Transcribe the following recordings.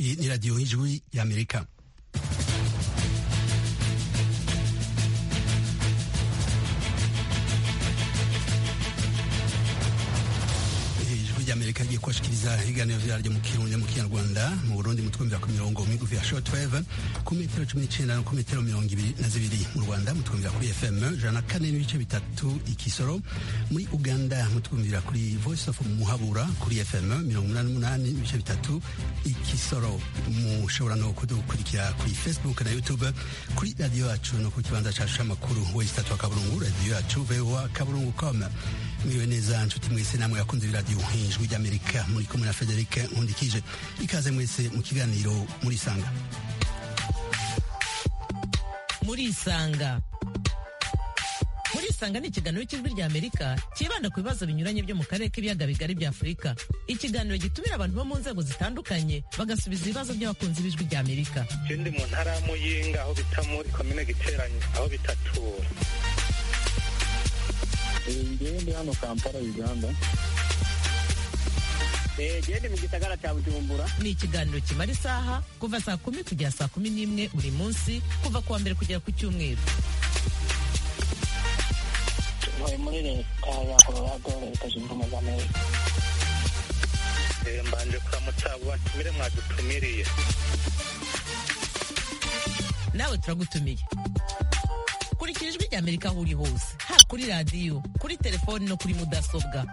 Iyi ni radiyo y'ijwi y'amerika ijwi ry'amerika rigiye kubashikiriza ibiganiro vyaryo mu kirundi mu kinyarwanda mu burundi mutwumvira ku mirongo migufi ya shortwave ku metero cumi n'icenda no ku metero mirongo ibiri na zibiri mu rwanda mutwumvira kuri fm ijana na kane n'ibice bitatu ikisoro muri uganda mutwumvira kuri voice of muhabura kuri fm mirongo umunani n'umunani n'ibice bitatu ikisoro mushobora no kudukurikira kuri facebook na youtube kuri radiyo yacu no ku kibanza cacu c'amakuru wesi tatu wa kaburungu radiyo yacu voa kaburungu com mwiwe neza nshuti mwese namwe yakunze iradiyo ijwi ry'amerika muri kumwe na frederic nkundikije ikaze mwese mu kiganiro muri isanga muri isanga muri isanga ni ikiganiro cy'ijwi rya amerika cyibanda ku bibazo binyuranye byo mu karere k'ibiyaga bigari bya afurika ikiganiro gitumira abantu bo mu nzego zitandukanye bagasubiza ibibazo by'abakunzi b'ijwi rya amerika ikindi mu ntara ya muyinga aho bita muri komine giteranye aho bitatura ngewe ndi hano kampala uganda gende mu gisagara cya bujumbura ni ikiganiro kimara isaha kuva saa kumi kugera saa kumi n'imwe buri munsi kuva ku wa mbere kugera ku cyumweru tuvuye muri leta ya colorado leta zunze ubumwe za amerika Eh, mbanje kuramutsa abo batumire mwadutumiriye nawe turagutumiye kurikira ijwi rya amerika aho uri hose haba kuri radiyo kuri telefoni no kuri mudasobwa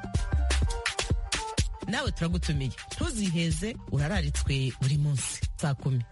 nawe turagutumiye ntuziheze urararitswe buri munsi saa kumi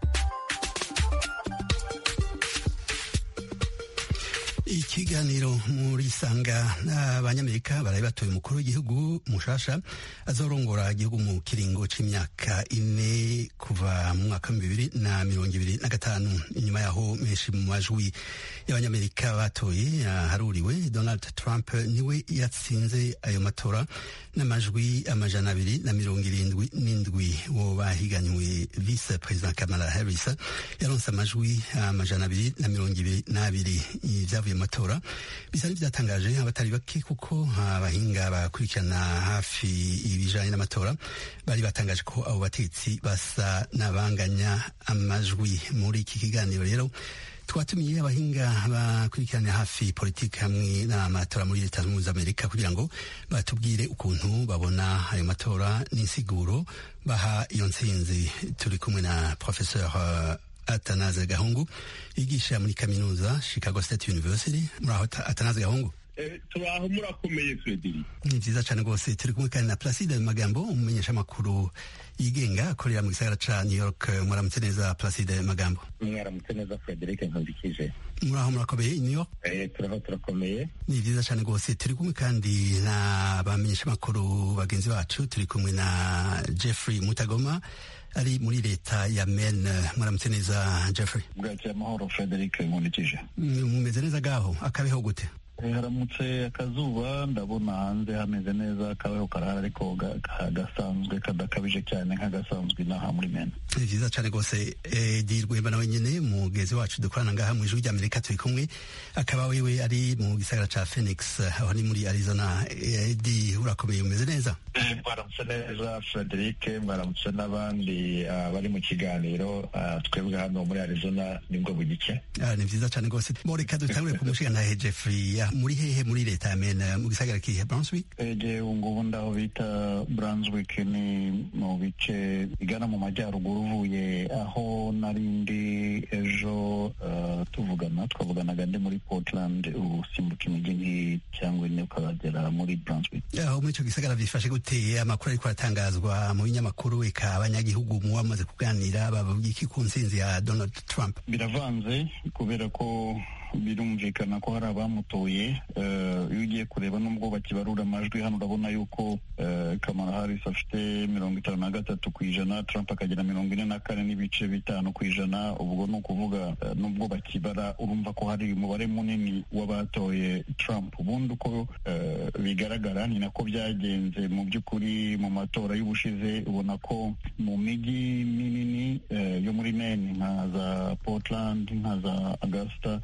ikiganiro muri sanga abanyamerika baraye batoye umukuru w'igihugu mushasha azorongora igihugu mu kiringo c'imyaka ine kuva mu mwaka wa bibiri na mirongo ibiri na gatanu inyuma yaho menshi mu majwi y'abanyamerika batoye haruriwe donald trump niwe yatsinze ayo matora n'amajwi amajana abiri na mirongo irindwi n'indwi wo bahiganywe vice president kamala harris yaronse amajwi amajana abiri na mirongo ibiri n'abiri ibyavuye mu matora bisa n'ivyatangaje abatari bake kuko abahinga bakurikirana hafi ibijanye n'amatora bari batangaje ko abo batetsi basa n'abanganya amajwi muri iki kiganiro rero twatumiye abahinga bakurikirana hafi politiki hamwe n'amatora muri leta zunze ubumwe za amerika kugira ngo batubwire ukuntu babona ayo matora n'insiguro baha iyo ntsinzi turi kumwe na professeur uh, atanaze gahungu yigisha muri kaminuza chicago state university muraho atanaze gahungu turaho murakomeye frederic ni vyiza cane rwose turi kumwe kandi na placide magambo umumenyesha amakuru yigenga akorera mu gisagara ca new york muramutse neza placide magambo mwaramutse neza frederic nkundikije muraho murakomeye i new york Eh, turaho turakomeye ni vyiza cane rwose turi kumwe kandi na bamenyesha amakuru bagenzi bacu turi kumwe na jeffrey mutagoma ari muri leta ya Maine mwaramutse neza Jeffrey bwakira amahoro frederic nkundikije mumeze neza gaho akabeho gute Eh, haramutse akazuba ndabona hanze hameze neza akabeho karahari ariko ga- ga- gasanzwe kadakabije cyane nk'agasanzwe inaha muri mena ni vyiza cane rwose edi rwemba nawe nyene mugezi wacu dukorana ngaha mu ijwi ry'amerika turi kumwe akaba wewe ari mu gisagara ca phoenix aho ni muri arizona edi urakomeye umeze neza Eh, mwaramutse neza frederic mwaramutse n'abandi ah, bari mu kiganiro ah, twebwe hano muri arizona nibwo bugike Ah, ni vyiza cane rwose mo reka dutangure ku mushigantahe Jeffrey Ah, muri hehe muri leta ya Maine mu gisagara kihe Brunswick ege ngubu ndaho bita brunswick ni mu bice bigana mu majyaruguru uvuye aho nari ndi ejo uh, tuvugana twavuganaga ndi muri portland usimbuka imijyi nk'iyi cyangwa ine ukagera muri brunswick aho muri ico gisagara vyifashe gute amakuru ariko aratangazwa mu binyamakuru eka abanyagihugu mu bamaze kuganira bavuga iki ku ntsinzi ya Donald Trump biravanze kubera ko birumvikana ko hari abamutoye eh, iyo ugiye kureba n'ubwo bakibarura amajwi hano urabona yuko eh, kamara harris afite mirongo itanu na gatatu ku ijana trump akagira mirongo ine na kane n'ibice bitanu ku ijana ubwo ni ukuvuga eh, n'ubwo bakibara urumva ko hari umubare munini w'abatoye trump ubundi uko eh, bigaragara ni nako byagenze mu by'ukuri mu matora y'ubushize ubona ko mu mijyi minini eh, yo muri Maine nka za Portland nka za Augusta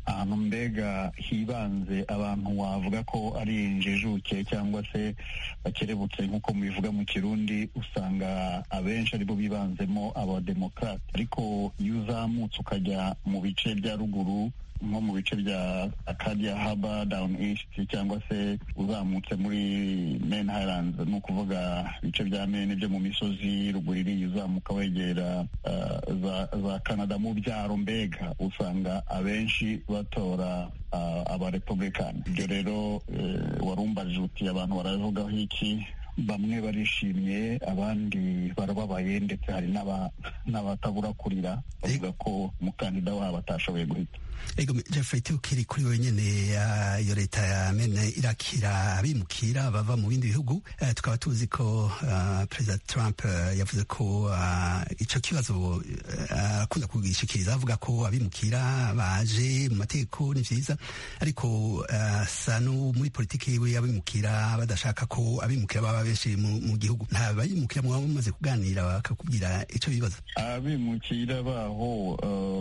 ahantu mbega hibanze abantu wavuga ko ari injijuke cyangwa se bakerebutse nk'uko mubivuga mu kirundi usanga abenshi aribo bibanzemo abademokarate ariko iyo uzamutse ukajya mu bice bya ruguru nko mu bice bya Acadia Harbor down east cyangwa se uzamutse muri Main Highlands ni ukuvuga ibice bya Maine byo mu misozi ruguru iriya uzamuka wegera uh, za, za Canada mu byaro mbega usanga abenshi batora uh, abarepublican ibyo rero uh, warumbaje uti abantu baravugaho iki bamwe barishimye abandi barababaye ndetse hari n'abatabura kurira bavuga ko umukandida wabo atashoboye guhita ego jeffrey tukiri kuri wenyine iyo leta ya mene irakira abimukira bava mu bindi bihugu tukaba tuzi ko perezida trump yavuze ko icyo kibazo akunda kugishikiriza avuga ko abimukira baje mu mategeko ni byiza ariko asa no muri politiki yiwe y'abimukira badashaka ko abimukira baba benshi mu gihugu nta bayimukira mwaba mumaze kuganira bakakubwira icyo bibaza abimukira baho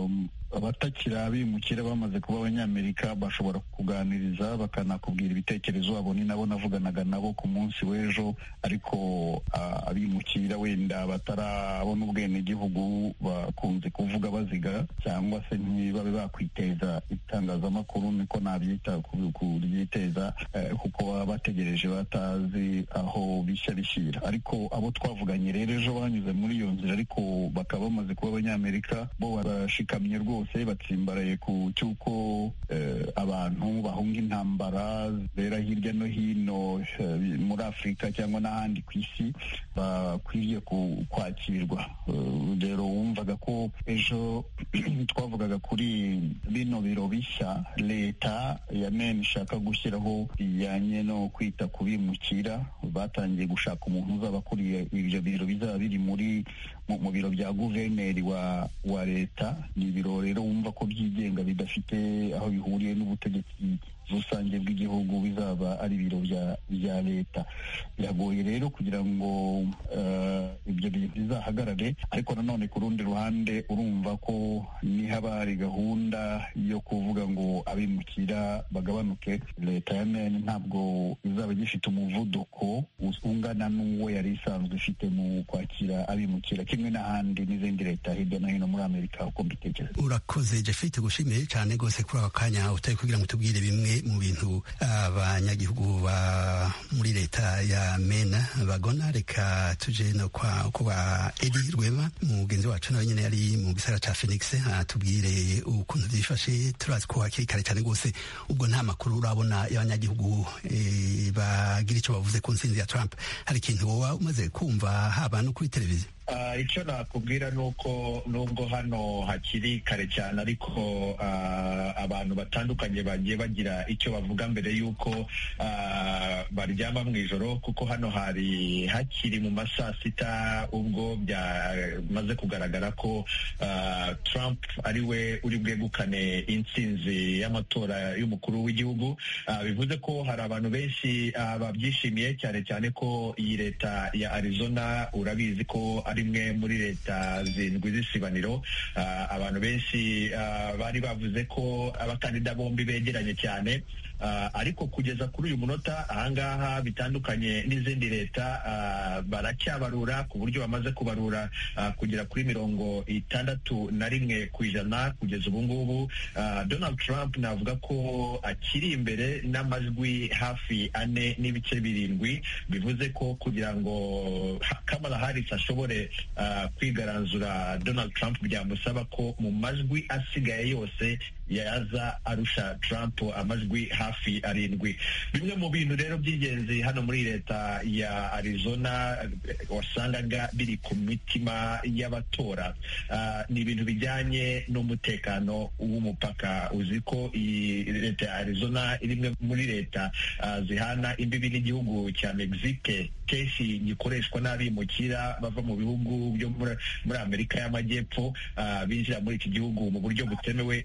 abatakiri abimukira bamaze kuba abanyamerika bashobora kuganiriza bakanakubwira ibitekerezo abo ni nabo navuganaga nabo ku munsi w'ejo ariko abimukira wenda batarabona ubwenegihugu bakunze kuvuga baziga cyangwa se ntibabe bakwiteza itangazamakuru niko nabyita kuryiteza kuko baba bategereje batazi aho bishya bishyira ariko abo twavuganye rero ejo banyuze muri iyo nzira ariko bakaba bamaze kuba abanyamerika bo barashikamye rwose bose batsimbaraye ku cy'uko abantu bahunga intambara zibera hirya no hino muri afurika cyangwa n'ahandi ku isi bakwiriye kwakirwa rero wumvaga ko ejo twavugaga kuri bino biro bishya leta ya meni ishaka gushyiraho bijyanye no kwita ku bimukira batangiye gushaka umuntu uzaba akuriye ibyo biro bizaba biri muri mu biro bya guverineri wa wa leta ni ibiro rero wumva ko byigenga bidafite aho bihuriye n'ubutegetsi rusange bw'igihugu bizaba ari ibiro bya leta biragoye rero kugira ngo ibyo bintu bizahagarare ariko nanone ku rundi ruhande urumva ko nihaba hari gahunda yo kuvuga ngo abimukira bagabanuke leta ya meni ntabwo izaba igifite umuvuduko ungana n'uwo yari isanzwe ifite mu kwakira abimukira kimwe n'ahandi n'izindi leta hirya no hino muri amerika uko mbitekereza urakoze jeffrey tugushimiye cyane rwose kuri aka kanya utari kugira ngo tubwire bimwe mu bintu abanyagihugu ba muri leta ya mena bagona reka tuje no kwa kuba edi rwema mugenzi wacu nawe nyine yari mu gisagara ca phoenix atubwire ukuntu byifashe turazi ko hakiri kare cyane rwose ubwo nta makuru urabona y'abanyagihugu e, bagira icyo bavuze ku nsinzi ya trump hari ikintu woba umaze kumva haba no kuri televiziyo icyo nakubwira ni uko nubwo hano hakiri kare cyane ariko abantu batandukanye bagiye bagira icyo bavuga mbere y'uko baryama mu ijoro kuko hano hari hakiri mu ma saa sita ubwo byamaze kugaragara ko Trump ari we uri bwegukane intsinzi y'amatora y'umukuru w'igihugu bivuze ko hari abantu benshi babyishimiye cyane cyane ko iyi leta ya Arizona urabizi ko ari imwe muri leta zindwi z'isibaniro abantu benshi bari bavuze ko abakandida bombi begeranye cyane ariko kugeza kuri uyu munota ahangaha bitandukanye n'izindi leta baracyabarura ku buryo bamaze kubarura kugera kuri mirongo itandatu na rimwe ku ijana kugeza ubu ngubu donald trump navuga ko akiri imbere n'amajwi hafi ane n'ibice birindwi bivuze ko kugira ngo kamala harris ashobore kwigaranzura donald trump byamusaba ko mu majwi asigaye yose yaza arusha Trump amajwi hafi arindwi bimwe mu bintu rero by'ingenzi hano muri leta ya Arizona wasangaga biri ku mitima y'abatora uh, ni ibintu bijyanye n'umutekano w'umupaka uzi ko iyi leta ya Arizona iri imwe muri leta uh, zihana imbibi n'igihugu cya Mexique kenshi gikoreshwa n'abimukira bava mu bihugu byo muri Amerika y'Amajyepfo uh, binjira muri iki gihugu mu buryo butemewe n'amategeko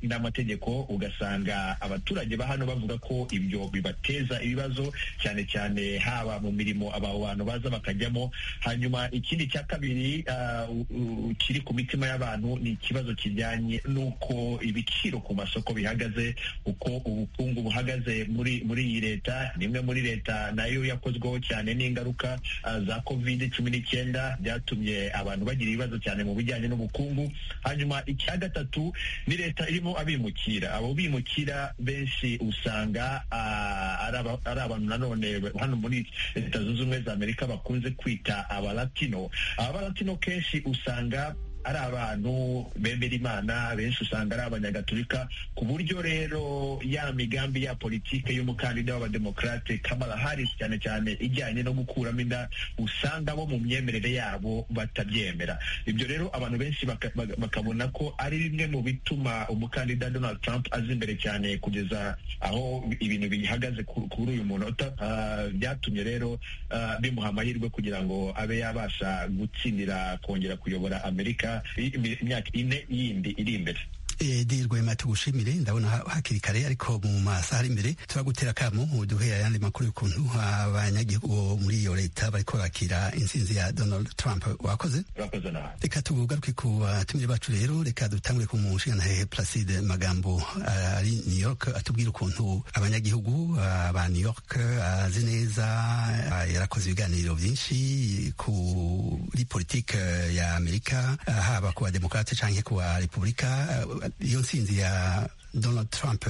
amategeko ugasanga abaturage ba hano bavuga ko ibyo bibateza ibibazo cyane cyane haba mu mirimo aba bantu baza bakajyamo hanyuma ikindi cya kabiri kiri ku mitima y'abantu ni ikibazo kijyanye n'uko ibiciro ku masoko bihagaze uko ubukungu buhagaze muri muri iyi leta ni imwe muri leta nayo yakozweho cyane n'ingaruka za covid cumi n'icyenda byatumye abantu bagira ibibazo cyane mu bijyanye n'ubukungu hanyuma icya gatatu ni leta irimo abimukira abo bimukira benshi usanga ari abantu nanone hano muri leta zunze ubumwe za amerika bakunze kwita abalatino abalatino kenshi usanga ari abantu bemera imana benshi usanga ari abanyagatulika ku buryo rero ya migambi ya politike y'umukandida w'abademokarate Kamala Harris cyane cyane ijyanye no gukuramo inda usanga bo mu myemerere yabo batabyemera ibyo rero abantu benshi bakabona ko ari bimwe mu bituma umukandida Donald Trump aza imbere cyane kugeza aho ibintu bihagaze kuri uyu munota byatumye rero bimuha amahirwe kugira ngo abe yabasha gutsindira kongera kuyobora Amerika imyaka ine yindi iri imbere edi rwema tugushimire ndabona hakiri kare ariko mu masaha ari imbere turagutera akamo duhe ayandi makuru y'ukuntu abanyagihugu muri iyo leta bariko bakira intsinzi ya donald trump wakoze reka tugaruke ku batumire bacu rero reka dutangure ku mushingantahehe placide magambo ari new york atubwira ukuntu abanyagihugu ba new york azi neza yarakoze ibiganiro byinshi kuri politike ya amerika haba ku bademokrate canke ku barepublika iyo nsinzi ya donald trump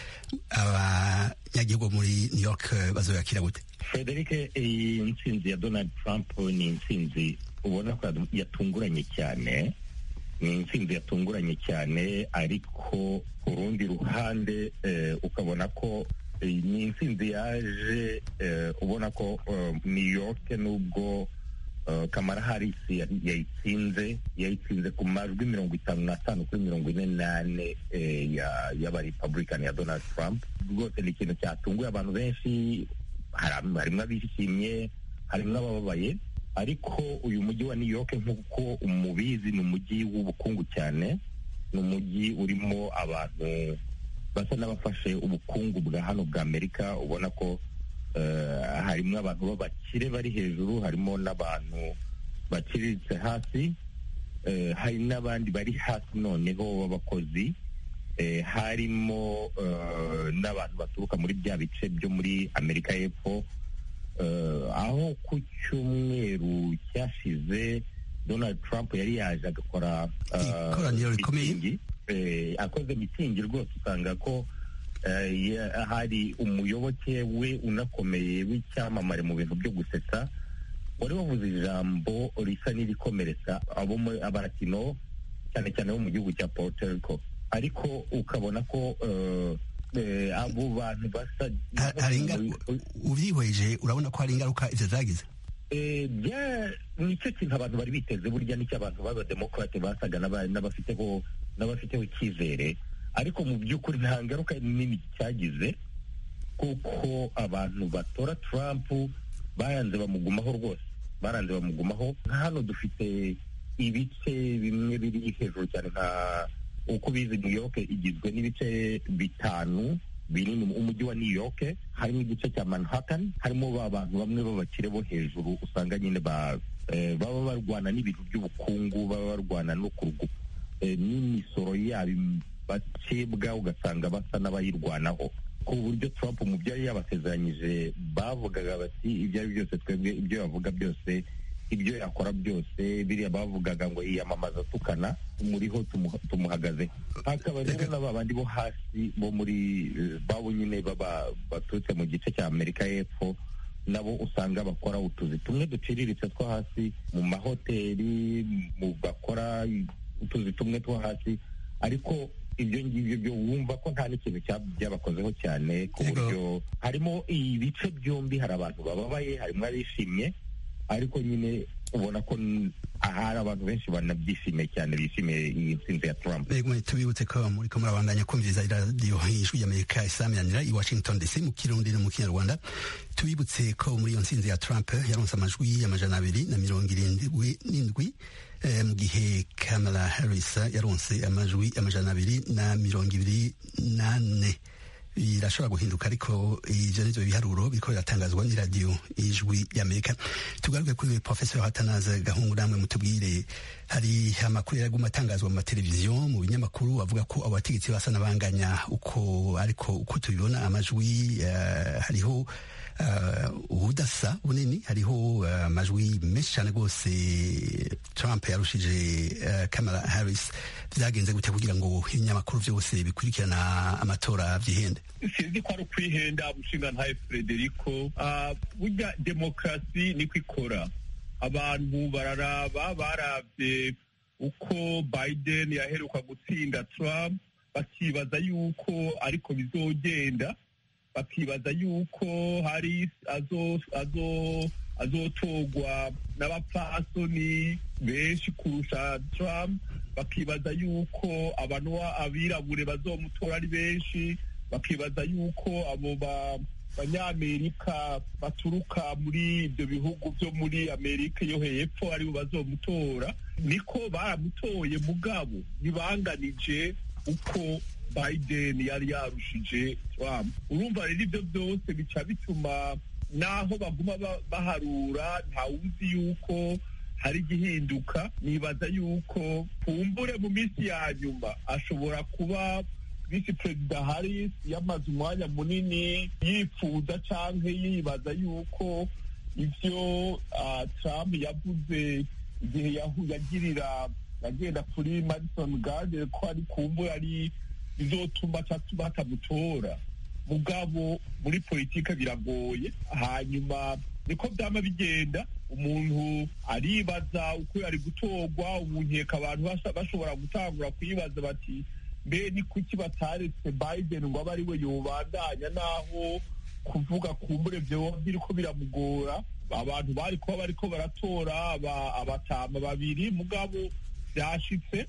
abanyagihugu muri new york bazoyakira gute frederic iyi nsinzi ya donald trump ni intsinzi ubona ko yatunguranye cyane ni intsinzi yatunguranye cyane ariko ku rundi ruhande ukabona ko ni intsinzi yaje ubona ko new york nubwo kamara harisi yayitsinze yayitsinze ku majwi mirongo itanu n'atanu kuri mirongo ine n'ane y'abarepublican ya donald trump rwose ni ikintu cyatunguye abantu benshi harimo abishimye harimo abababaye ariko uyu mujyi wa new york nk'uko umubizi ni umujyi w'ubukungu cyane ni umujyi urimo abantu basa n'abafashe ubukungu bwa hano bwa amerika ubona ko harimo abantu b'abakire bari hejuru harimo n'abantu baciriritse hasi hari n'abandi bari hasi noneho b'abakozi harimo n'abantu baturuka muri bya bice byo muri amerika y'epfo aho ku cyumweru cyashize donald trump yari yaje agakora ikoraniro rikomeye akoze mitingi rwose usanga ko hari umuyoboke we unakomeye w'icyamamare mu bintu byo gusetsa wari wavuze ijambo risa n'irikomeretsa abo abarakino cyane cyane bo mu gihugu cya Puerto Rico ariko ukabona ko abo bantu basa ubyihweje urabona ko hari ingaruka izo zagize nicyo kintu abantu bari biteze burya nicyo abantu b'abademokarate basaga n'abafiteho n'abafiteho icyizere ariko mu by'ukuri nta ngaruka nini cyagize kuko abantu batora Trump bayanze bamugumaho rwose baranze bamugumaho nka hano dufite ibice bimwe biri hejuru cyane nka uko bizi New York igizwe n'ibice bitanu binini umujyi wa New York harimo igice cya Manhattan harimo ba bantu bamwe b'abakire bo hejuru usanga nyine baba barwana n'ibintu by'ubukungu baba barwana no kurugu n'imisoro yabo bacibwa ugasanga basa n'abayirwanaho ku buryo Trump mu byo yari yabasezeranyije bavugaga bati ibyo ari byose twebwe ibyo bavuga byose ibyo yakora byose biriya bavugaga ngo yiyamamaza tukana muriho tumuhagaze hakaba rero n'aba bandi bo hasi bo muri babo nyine baba baturutse mu gice cya amerika y'epfo nabo usanga bakora utuzi tumwe duciriritse two hasi mu mahoteli mu bakora utuzi tumwe two hasi ariko ibyo ngibyo byo wumva ko nta n'ikintu byabakozeho cyane ku buryo harimo ibice byombi hari abantu bababaye harimo abishimye ariko nyine ubona ko ahari abantu benshi banabyishimiye cyane bishimiye iyi ntsinzi ya trump Ego tubibutse ko muri ko murabandanya kumviriza iradiyo ijwi y'Amerika isaminanira i Washington DC mu kirundi no mu kinyarwanda tubibutse ko muri iyo ntsinzi ya Trump yaronse amajwi amajana abiri na mirongo irindwi n'indwi eh, mu gihe Kamala Harris yaronse amajwi amajana abiri na mirongo ibiri n'ane birashobora guhinduka ariko ivyo nivyo biharuro biriko biratangazwa n'iradiyo ijwi y'amerika tugaruke kuri professor hatanaze gahungu namwe mutubwire hari amakuru yaraguma atangazwa mu mateleviziyo mu binyamakuru avuga ko abo bategetsi basa n'abanganya uko ariko uko tubibona amajwi uh, hariho uh, ubudasa bunini hariho uh, amajwi menshi cyane rwose trump yarushije uh, kamala harris vyagenze gute kugira ngo ibinyamakuru vyose bikurikirana amatora vyihende sinzi ko ari ukwihenda umushinga ntaye frederico Ah, burya demokarasi niko ikora abantu bararaba baravye uko biden yaheruka gutsinda trump bakibaza yuko ariko bizogenda bakibaza yuko hari azo azo azotogwa n'abapfasoni benshi kurusha trump bakibaza yuko abantu ba- abirabure bazomutora ari benshi bakibaza yuko abo ba banyamerika baturuka muri ibyo bihugu byo muri amerika yo hepfo aribo bazomutora niko baramutoye mugabo ntibanganije uko biden yari yarushije trump urumva rero ibyo byose bica bituma naho baguma ba- baharura ntawuzi yuko hari igihinduka nibaza yuko kumbure mu minsi ya nyuma ashobora kuba visi perezida harris yamaze umwanya munini yifuza canke yibaza yuko ivyo ah, trump yavuze igihe yahu- yagirira yagenda kuri madison garden ko ari kumbure ari bizotuma ca- batamutora mugabo muri politike biragoye hanyuma niko byama bigenda umuntu aribaza uko yari gutorwa ubu nkeka abantu basa- bashobora gutangura kuyibaza bati mbe ni kuki bataretse biden ngo abe ari we yobandanya naho kuvuga kumbure vyoba biriko biramugora abantu bari kuba bariko baratora aba- abatama babiri mugabo vyashitse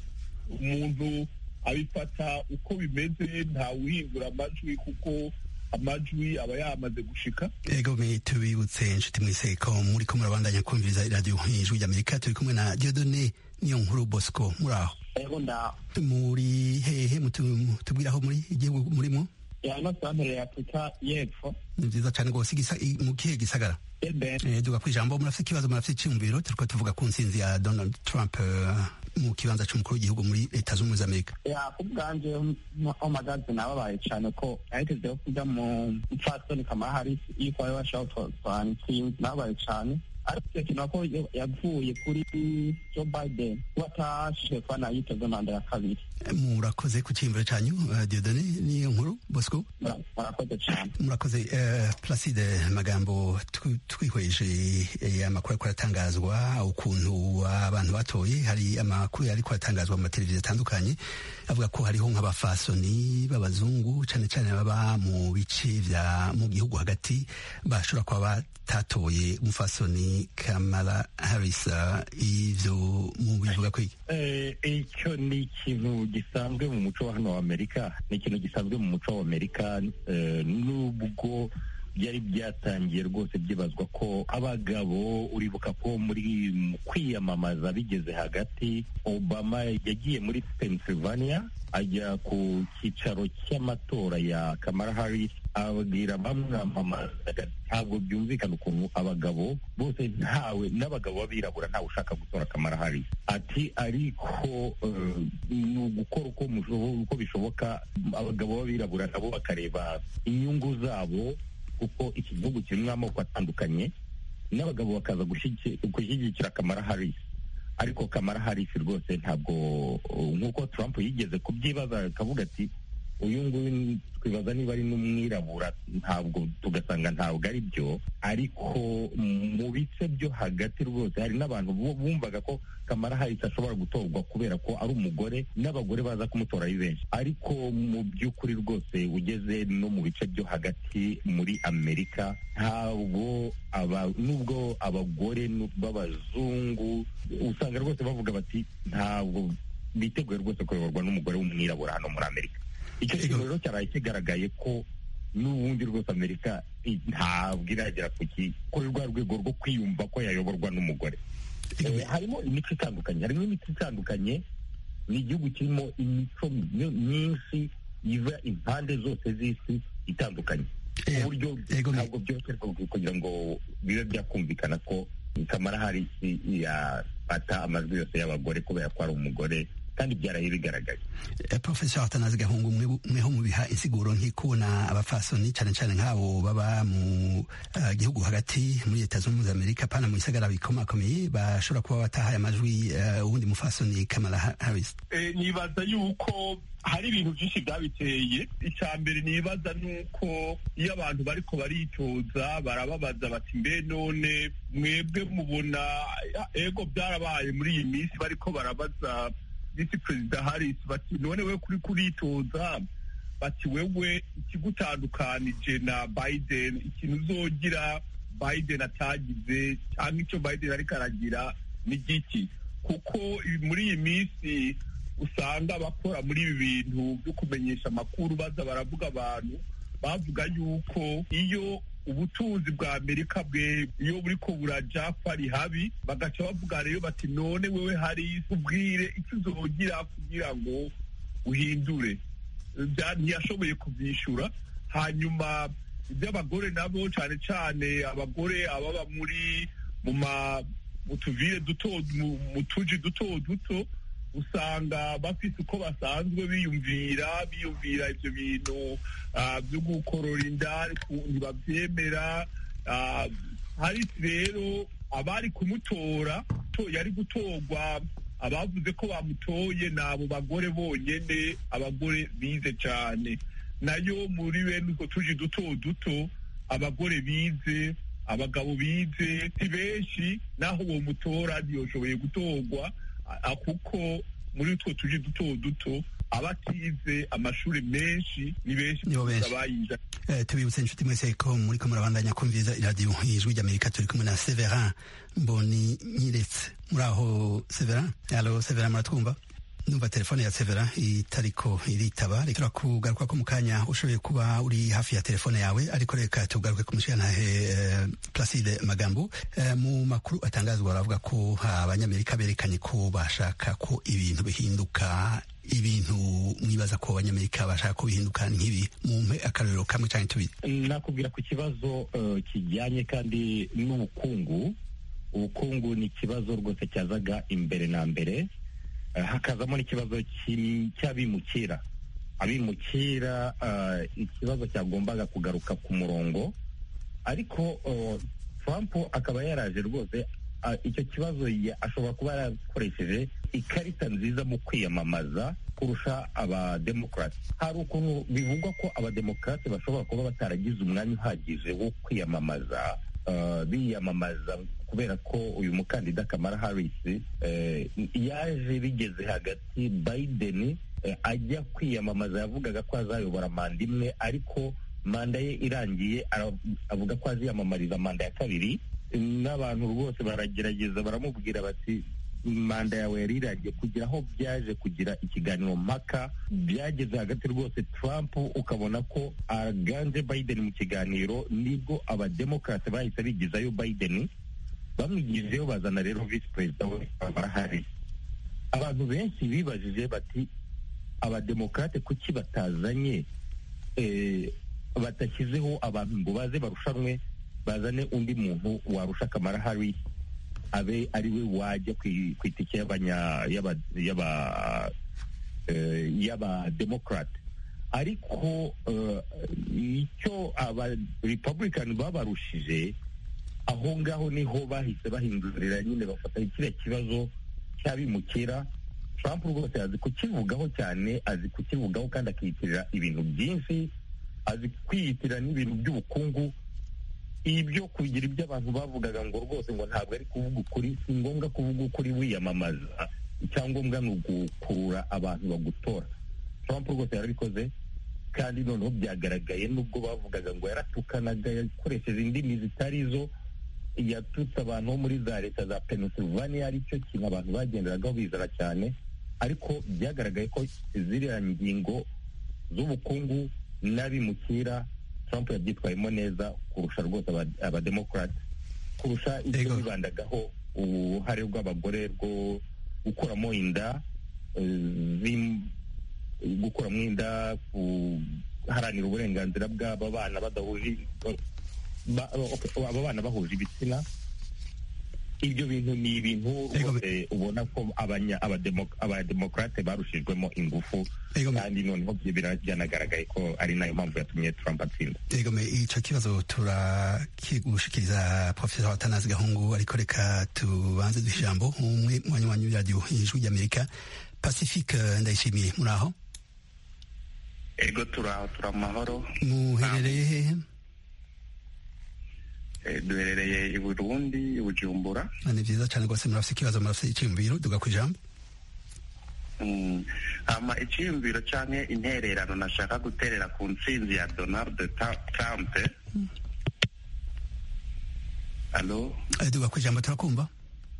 umuntu abifata uko bimeze ntawuhindura amajwi kuko amajwi aba yamaze gushika ego me tubibutse inshuti mwese ko muri ko murabandanya kumviriza iradiyo ijwi ry'amerika turi kumwe na diodone niyo nkuru bosco muri aho ego nda muri hehe mutu- tubwire aho muri igihugu murimo yano santere ya afurika y'epfo ni vyiza cane rwose igisa- i- mu kihe gisagara ebe Eh, duga kwijambo murafite ikibazo murafite icyumviro turiko tuvuga ku ntsinzi ya donald trump eh, mu kibanza c'umukuru w'igihugu muri leta z'ubumwe z'amerika ya kubwanje omagazi nababaye cyane ko yahitezeho kuja mu mfasoni kamara harisi yuko ari washaka twantsinzi nababaye cyane ariko icyo kintu ko yavuye kuri joe biden kuba atashe kuba nayiteze manda ya kabiri Eh, murakoze ku cyiyumviro canyu eh, diodone niyo nkuru bosco Mura- murakoze cyane murakoze eh, placide magambo twi- twihweje eh, amakuru ariko aratangazwa ukuntu abantu batoye hari amakuru ariko aratangazwa mu mateleviziyo atandukanye avuga ko hariho nk'abafasoni b'abazungu cane cane baba mu bice vya mu gihugu hagati bashobora kuba batatoye umufasoni kamala harris eh, ivyo mu bivuga kwiki Eh, icyo ni ikintu gisanzwe mu muco wa hano wa amerika ni ikintu gisanzwe mu muco wa amerika eh, nubwo byari byatangiye rwose byibazwa ko abagabo uribuka ko muri mu kwiyamamaza bigeze hagati obama yagiye muri pennsylvania ajya ku cyicaro cy'amatora ya kamara harris ababwira bamwamamazaga ntabwo byumvikana ukuntu abagabo bose ntawe n'abagabo b'abirabura ntawe ushaka gutora kamara harris ati ariko eh, ni ugukora uko mushobo- uko bishoboka abagabo b'abirabura nabo bakareba inyungu zabo kuko iki gihugu kirimo amoko atandukanye n'abagabo bakaza gushyigi- gushyigikira kamara harris ariko kamara harris rwose ntabwo uh, nk'uko trump yigeze kubyibaza akavuga ati uyu nguyu twibaza niba ari n'umwirabura ntabwo tugasanga ntabwo ari byo ariko mu bice byo hagati rwose hari n'abantu bumvaga ko kamara harisi ashobora gutorwa kubera ko ari umugore n'abagore baza kumutora ari benshi ariko mu by'ukuri rwose ugeze no mu bice byo hagati muri amerika ntabwo nubwo abagore b'abazungu usanga rwose bavuga bati ntabwo biteguye rwose kuyoborwa n'umugore w'umwirabura hano muri amerika icyo kintu rero cyaraye kigaragaye ko n'ubundi rwose amerika ntabwo iragera kuri rwa rwego rwo kwiyumva ko yayoborwa n'umugore harimo imico itandukanye harimo imico itandukanye ni igihugu kirimo imico myinshi iva impande zose z'isi itandukanye ku buryo ntabwo byose kugira ngo bibe byakumvikana ko kamara harisi yafata amajwi yose y'abagore kubera ko ari umugore kandi byaraye bigaragaye professor atanazi gahungu mweho mubiha insiguro nk'ikubona abafasoni cyane cyane nk'abo baba mu gihugu hagati muri leta zunze ubumwe za amerika pana mu bisagara bikomakomeye bashobora kuba batahaye amajwi uwundi mufasoni kamala harris nibaza yuko hari ibintu byinshi byabiteye icya mbere nibaza ni uko iyo abantu bariko baritoza barababaza bati mbe none mwebwe mubona ego byarabaye muri iyi minsi bariko barabaza visi perezida harisi bati none we kuri kuritoza bati wewe ikigutandukanije na biden ikintu uzogira biden atagize cyangwa icyo biden ariko aragira ni giki kuko muri iyi minsi usanga abakora muri ibi bintu byo kumenyesha amakuru baza baravuga abantu bavuga yuko iyo ubutunzi bwa amerika bwe iyo buriko buraja ko ari habi bagaca bavuga rero bati none wewe hari ubwire icyo uzogira kugira ngo uhindure ntiyashoboye kubyishyura hanyuma iby'abagore nabo cyane cyane abagore ababa muri mu tuvire duto mu tuji duto duto usanga bafite uko basanzwe biyumvira biyumvira ibyo bintu byo gukorora inda ntibabyemera harisi rero abari kumutora yari gutorwa abavuze ko bamutoye ni abo bagore bonyine abagore bize cyane nayo muri bene utwo tuji duto duto abagore bize abagabo bize si benshi naho uwo mutora ntiyoshoboye gutorwa kuko muri utwo tuji duto duto abatize amashuri menshi ni benshi abayiga tubibutse inshuti mwese ko muri ko murabandanya kumviriza iradiyo ijwi ry'amerika turi kumwe na severin mboni nyiretse muri aho severin alo severin muratwumva numva telefone ya severa itariko iritaba reka kugaruka ko mu kanya ushoboye kuba uri hafi ya telefone yawe ariko reka tugaruke ku mushirantahe uh, placide magambo uh, mu makuru atangazwa baravuga ko abanyamerika berekanye ko bashaka ko ibintu bihinduka ibintu mwibaza ko abanyamerika bashaka ko bihinduka nk'ibi mumpe akarorero kamwe cyangwa tubiri nakubwira ku kibazo uh, kijyanye kandi n'ubukungu ubukungu ni ikibazo rwose cyazaga imbere na mbere hakazamo n'ikibazo cy'abimukira abimukira ikibazo cyagombaga kugaruka ku murongo ariko Trump akaba yaraje rwose icyo kibazo ashobora kuba yarakoresheje ikarita nziza mu kwiyamamaza kurusha abademokarasi hari ukuntu bivugwa ko abademokarasi bashobora kuba bataragize umwanya uhagije wo kwiyamamaza biyamamaza kubera ko uyu mukandida kamara harisi yaje bigeze hagati biden ajya kwiyamamaza yavugaga ko azayobora manda imwe ariko manda ye irangiye avuga ko aziyamamariza manda ya kabiri n'abantu rwose baragerageza baramubwira bati manda yawe yari irangiye kugira aho byaje kugira ikiganiro mpaka byageze hagati rwose Trump ukabona ko aganje Biden mu kiganiro nibwo abademokarate bahise bigizayo Biden bamwigijeyo bazana rero visi perezida we Kamala Harris abantu benshi bibajije bati abademokarate kuki batazanye badashyizeho abantu ngo baze barushanwe bazane undi muntu warusha Kamala Harris abe ari we wajya ku itike y'abademokarate ariko icyo aba republican babarushije aho ngaho niho bahise bahindurira nyine bafata kiriya kibazo cy'abimukira trump rwose azi kukivugaho cyane azi kukivugaho kandi akiyitirira ibintu byinshi azi kwiyitirira n'ibintu by'ubukungu ibyo kugira ibyo abantu bavugaga ngo rwose ngo ntabwo ari kuvuga ukuri si ngombwa kuvuga ukuri wiyamamaza icyangombwa ni ugukurura abantu bagutora trump rwose yarabikoze kandi noneho byagaragaye nubwo bavugaga ngo yaratukanaga yakoresheje indimi zitari zo yatutse abantu bo muri za leta za pennsylvania aricyo kintu abantu bagenderagaho bizana cyane ariko byagaragaye ko ziriya ngingo z'ubukungu n'abimukira trump yabyitwayemo neza kurusha rwose abademokarate kurusha ibyo bibandagaho uruhare rw'abagore rwo gukuramo inda gukuramo inda guharanira uburenganzira bw'aba bana badahuje aba bana bahuje ibitsina ibyo bintu ni ibintu rwose ubona ko abademokarate barushijwemo ingufu kandi noneho byanagaragaye ko ari nayo mpamvu yatumye trump atsinda egome icyo kibazo turakigushikiriza profesa watanazi gahungu ariko reka tubanze duha ijambo umwe mu banywanyi b'iradiyo ijwi ry'amerika pacifique ndayishimiye muri aho ego turaho turi amahoro muherereye hehe duherereye i burundi i bujumbura ni byiza cyane rwose murafite ikibazo murafite icyiyumviro duga ku ijambo hama icyiyumviro cyangwa intererano nashaka guterera ku ntsinzi ya donald trump alo duga ku ijambo turakumva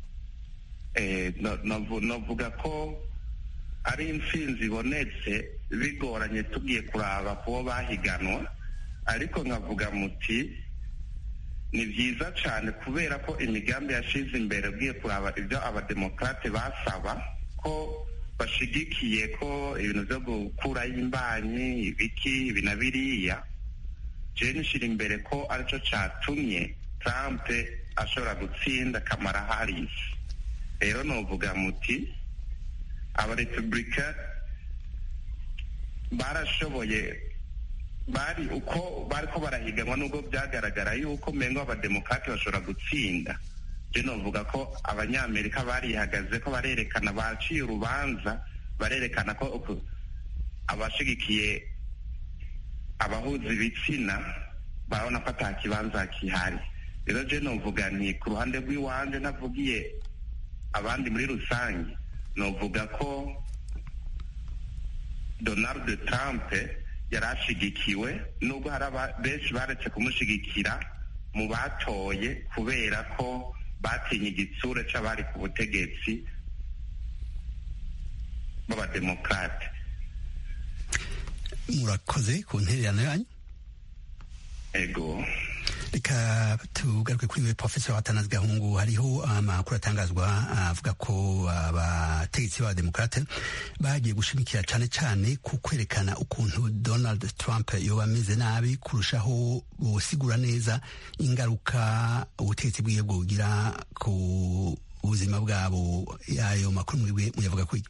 navuga ko ari intsinzi ibonetse bigoranye tugiye kuraba kubo bahiganwa ariko nkavuga muti ni byiza cyane kubera ko imigambi yashize imbere ugiye kuraba ibyo abademokarate basaba ko bashigikiye ko ibintu byo gukuraho imbanyi ibiki ibi na biriya jeni ishyira imbere ko aricyo cyatumye trump ashobora gutsinda kamara harisi rero nuvuga muti abarepubulika barashoboye bari uko bari ko barahiganwa nubwo byagaragara yuko mengo abademokarate bashobora gutsinda je novuga ko abanyamerika barihagaze ko barerekana baciye urubanza barerekana ko abashigikiye abahuza ibitsina barabona ko ata kibanza kihari rero je novuga nti ku ruhande rw'iwanje ntavugiye abandi muri rusange novuga ko donald trump yari ashigikiwe nubwo hari benshi baretse kumushigikira mu batoye kubera ko batinye igitsure c'abari ku butegetsi b'abademokarate murakoze ku ntererano yanyu ego reka tugaruke kuri we profesa watanazi gahungu hariho amakuru atangazwa avuga ko abategetsi b'abademokarate bagiye gushimikira cyane cyane ku kwerekana ukuntu donald trump yoba ameze nabi kurushaho gusigura neza ingaruka ubutegetsi bwiwe bwogira ku buzima bwabo ayo makuru mwiwe muyavuga kuri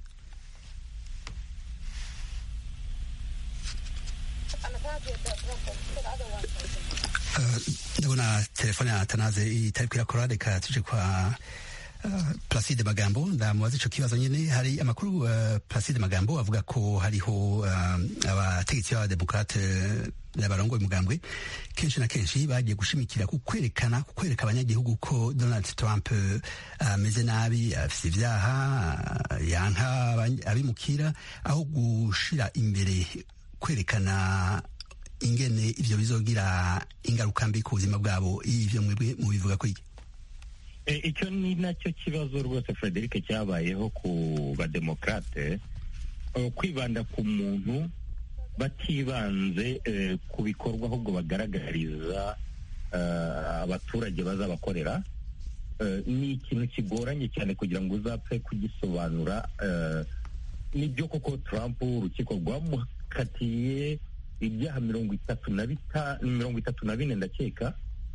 ndabona telefone ya tanaze itari kwirakora reka tuje kwa Placide Magambo ndamubaza ico kibazo nyene hari amakuru uh, Placide Magambo avuga ko hariho abategetsi uh, b'abademokrate n'abarongoye umugambwe kenshi na kenshi bagiye gushimikira ku kwerekana ku kwereka abanyagihugu ko Donald Trump ameze uh, nabi afise ivyaha yanka abimukira aho gushira imbere kwerekana ingene ivyo bizogira ingaruka mbi ku buzima bwabo ivyo mwebwe mubivuga ko iki icyo ni nacyo kibazo rwose frederic cyabayeho ku bademokarate kwibanda ku muntu batibanze ku bikorwa ahubwo bagaragariza abaturage bazabakorera ni ikintu kigoranye cyane kugira ngo uzapfe kugisobanura nibyo koko Trump urukiko rwamukatiye ibyaha mirongo itatu na mirongo itatu na bine ndakeka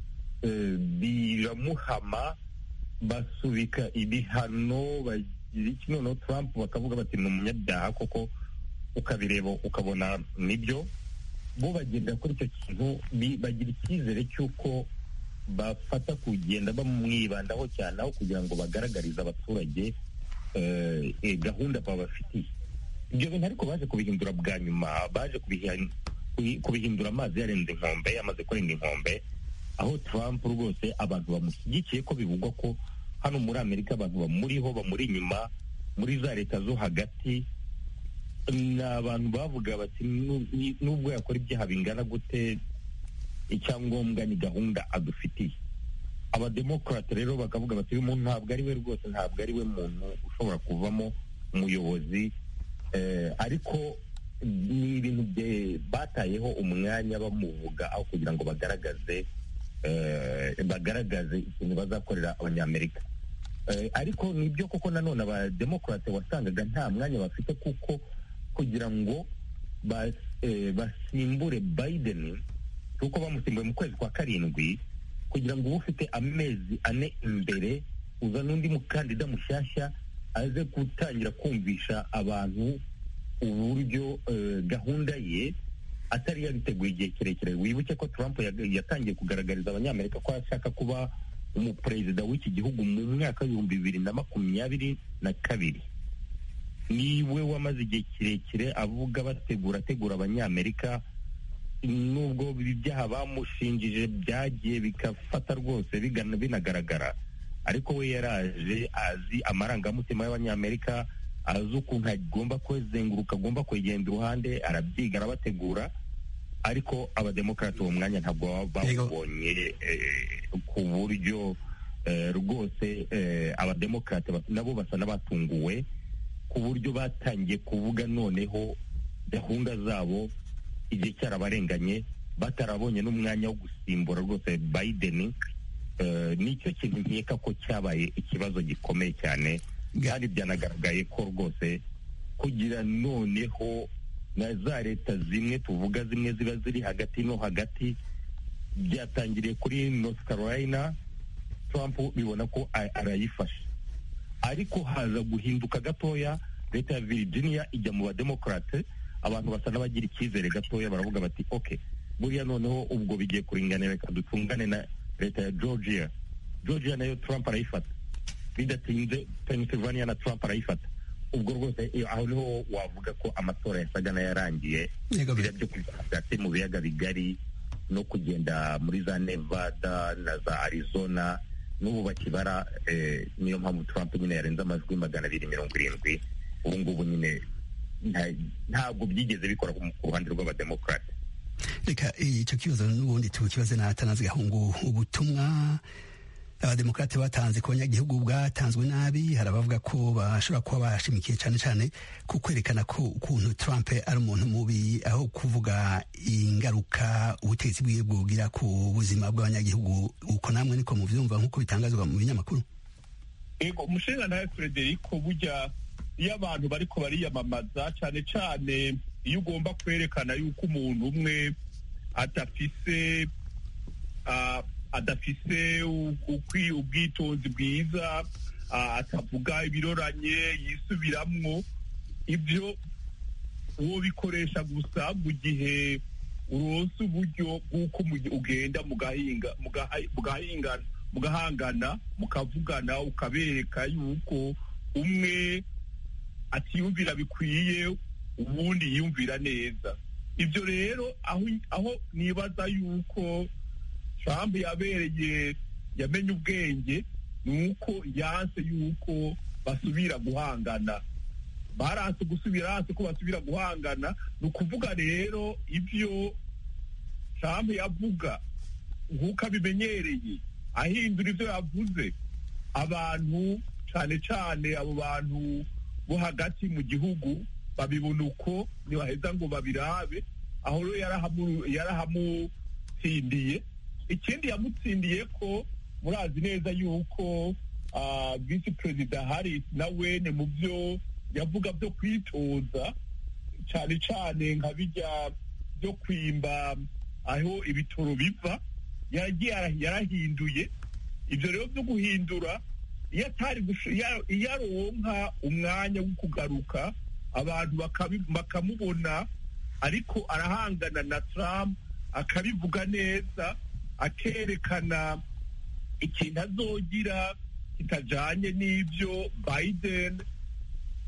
biramuhama basubika ibihano bagira iki noneho Trump bakavuga bati ni umunyabyaha koko ukabireba ukabona nibyo bo bagenda kuri icyo kintu bagira icyizere cy'uko bafata kugenda bamwibandaho cyane aho kugira ngo bagaragarize abaturage gahunda babafitiye ibyo bintu ariko baje kubihindura bwa nyuma baje kubihindura amazi yarenze inkombe yamaze kurenga inkombe aho Trump rwose abantu bamushyigikiye ko bivugwa ko hano muri amerika abantu bamuriho bamuri inyuma muri za leta zo hagati ni abantu bavuga bati nubwo yakora ibyaha bingana gute icyangombwa ni gahunda adufitiye abademokarate rero bakavuga bati uyu muntu ntabwo ari we rwose ntabwo ari we muntu ushobora kuvamo umuyobozi ariko ni ibintu batayeho umwanya bamuvuga aho kugira ngo bagaragaze bagaragaze ikintu bazakorera abanyamerika ariko ni byo koko nanone abademokarate wasangaga nta mwanya bafite kuko kugira ngo basimbure Biden kuko bamusimbuye mu kwezi kwa karindwi kugira ngo ube ufite amezi ane imbere uza n'undi mukandida mushyashya aze gutangira kumvisha abantu uburyo gahunda ye atari yabiteguye igihe kirekire wibuke ko Trump yatangiye kugaragariza abanyamerika ko ashaka kuba umuperezida w'iki gihugu mu mwaka w'ibihumbi bibiri na makumyabiri na kabiri niwe wamaze igihe kirekire avuga bategura ategura abanyamerika nubwo ibyaha bamushinjije byagiye bigafata rwose binagaragara ariko we yaraje azi amarangamutima y'abanyamerika azi ukuntu agomba kwezenguruka agomba kwegenda iruhande arabyiga arabategura ariko abademokarate uwo mwanya ntabwo bawubonye ku buryo rwose abademokarate nabo basa n'abatunguwe ku buryo batangiye kuvuga noneho gahunda zabo igihe cyarabarenganye batarabonye n'umwanya wo gusimbura rwose Biden nicyo kintu nkeka ko cyabaye ikibazo gikomeye cyane kandi byanagaragaye ko rwose kugira noneho na za leta zimwe tuvuga zimwe ziba ziri hagati no hagati byatangiriye kuri North Carolina Trump bibona ko arayifashe ariko haza guhinduka gatoya leta ya Virginia ijya mu bademokarate abantu basa n'abagira icyizere gatoya baravuga bati ok buriya noneho ubwo bigiye kuringanira reka dutungane na leta ya Georgia Georgia nayo Trump arayifata bidatinze Pennsylvania na Trump arayifata ubwo rwose aho niho wavuga ko amatora yasaga n'ayarangiye biriya byo hagati mu biyaga bigari no kugenda muri za Nevada na za Arizona n'ubu bakibara niyo mpamvu Trump nyine yarenze amajwi magana abiri mirongo irindwi ubu ngubu nyine ntabwo byigeze bikora ku ruhande rw'abademokarate reka icyo kibazo n'ubundi tukibaze na Atanazi Gahungu ubutumwa abademokarate batanze ku banyagihugu bwatanzwe nabi hari abavuga ko bashobora kuba bashimikiye cyane cyane ku kwerekana ko ukuntu Trump ari umuntu mubi aho kuvuga ingaruka ubutegetsi bwiwe bwogira ku buzima bw'abanyagihugu uko namwe niko mubyumva nk'uko bitangazwa mu binyamakuru ego umushinga nawe Frederico burya iyo abantu bariko bariyamamaza cyane cyane iyo ugomba kwerekana yuko umuntu umwe adafise adafise ubwitonzi bwiza atavuga ibiroranye yisubiramwo ibyo uwo bikoresha gusa mu gihe uronse uburyo bw'uko ugenda mugahangana mukavugana ukabereka yuko umwe atiyumvira bikwiye ubundi yiyumvira neza ibyo rero aho nibaza yuko Trump yabereye yamenye ubwenge ni uko yanse yuko basubira guhangana baranse gusubira hanze ko basubira guhangana ni ukuvuga rero ibyo Trump yavuga nk'uko abimenyereye ahindura ibyo yavuze abantu cyane cyane abo bantu bo hagati mu gihugu babibona uko ntibaheza ngo babirabe aho rero yarahamutsindiye ikindi yamutsindiye ko murazi neza yuko visi perezida harris nawe ni mu byo yavuga byo kwitoza cyane cyane nka bijya byo kwimba aho ibitoro biva yarahinduye ibyo rero byo guhindura iyo atari iyo aronka umwanya wo kugaruka abantu bakamubona ariko arahangana na Trump akabivuga neza akerekana ikintu azogira kitajanye n'ibyo Biden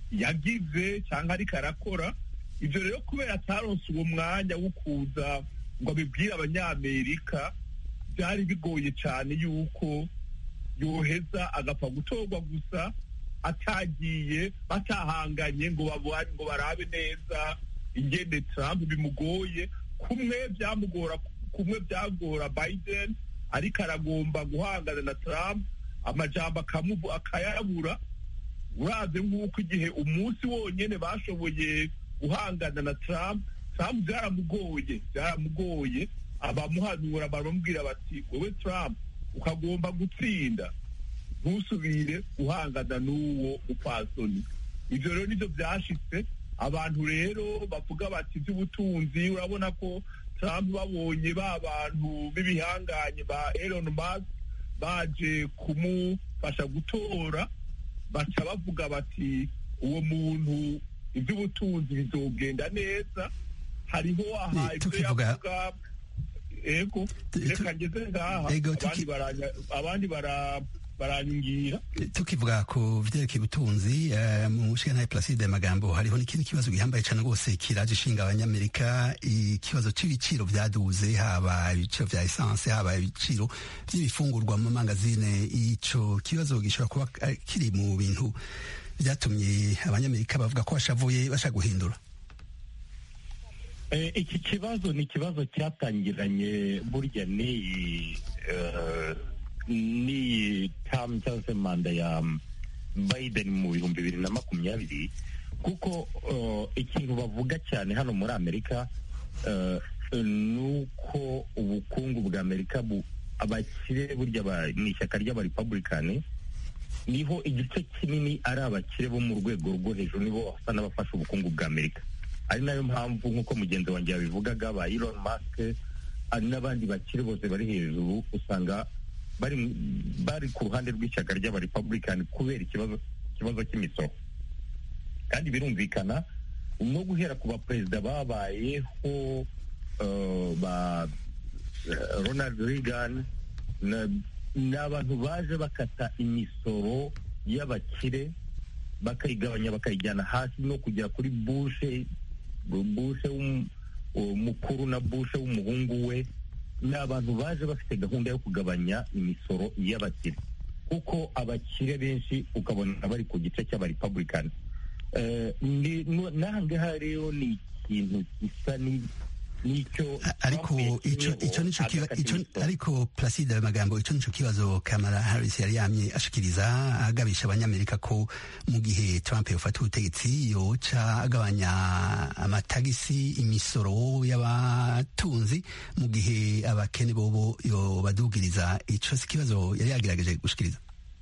yagize cyangwa ariko arakora ibyo rero kubera ataronse uwo mwanya wo kuza ngo abibwire abanyamerika byari bigoye cyane yuko yoheza agapfa gutorwa gusa atagiye batahanganye ngo babone ngo barabe neza ingene Trump bimugoye kumwe byamugora kumwe byagora Biden ariko aragomba guhangana na Trump amajambo akamuvu akayabura uraze nk'uko igihe umunsi wonyene bashoboye guhangana na Trump Trump byaramugoye byaramugoye abamuhanura baramubwira bati wowe Trump ukagomba gutsinda ntusubire guhangana n'uwo mupfasoni ibyo rero nibyo byashitse abantu rero bavuga bati iby'ubutunzi urabona ko Trump babonye ba bantu b'ibihanganye ba Elon Musk baje kumufasha gutora baca bavuga bati uwo muntu iby'ubutunzi bizogenda neza hariho aha ibyo tukivuga- yavuga ego reka ngeze ngaha Ego, abandi tuki- baranya- abandi bara- baranyungira tukivuga ku vyerekeye ubutunzi eh, mu nshinga Placide Magambo hariho n'ikindi kibazo gihambaye cyane rwose kiraje ishinga abanyamerika ikibazo c'ibiciro vyaduze haba ibiciro vya essence haba ibiciro vy'ibifungurwa mu mangazine ico kibazo gishobora kuba eh, kiri mu bintu vyatumye abanyamerika bavuga ko bashavuye bashaka guhindura Eh, iki kibazo ni ikibazo cyatangiranye burya n'iyi eh, n'iyi tamu cyangwa se manda ya Biden mu bihumbi bibiri na makumyabiri kuko eh, ikintu bavuga cyane hano muri Amerika eh, ni uko ubukungu bwa Amerika bu abakire burya ba- mu ishyaka ry'abarepublikani niho igice kinini ari abakire bo mu rwego rwo hejuru nibo basa n'abafasha ubukungu bwa Amerika ari nayo mpamvu nk'uko mugenzi wanjye yabivugaga ba Elon Musk hari n'abandi bakire bose bari hejuru usanga bari bari ku ruhande rw'ishyaka ry'abarepublican kubera ikibazo ikibazo cy'imisoro kandi birumvikana no guhera ku baperezida babayeho eh, ba eh, Ronald Reagan na- ni abantu baje bakata imisoro y'abakire bakayigabanya bakayijyana hasi no kugera kuri bushe bushe w'um- mukuru na bushe w'umuhungu we ni abantu baje bafite gahunda yo kugabanya imisoro y'abakire kuko abakire benshi ukabona bari ku gice cy'abarepublican Eh, ni- nu- n'ahangaha rero ni ikintu gisa ni- n'icyo ariko Trump ico yashyizeho ico nico kiba agakata ico imisoro. ariko Placide Magambo ico nico kibazo Kamala Harris yari yamye ashikiriza agabisha abanyamerika ko mu gihe Trump yofata ubutegetsi yoca agabanya amatagisi imisoro y'abatunzi mu gihe abakene bobo yobadugiriza ico si kibazo yari yagerageje gushikiriza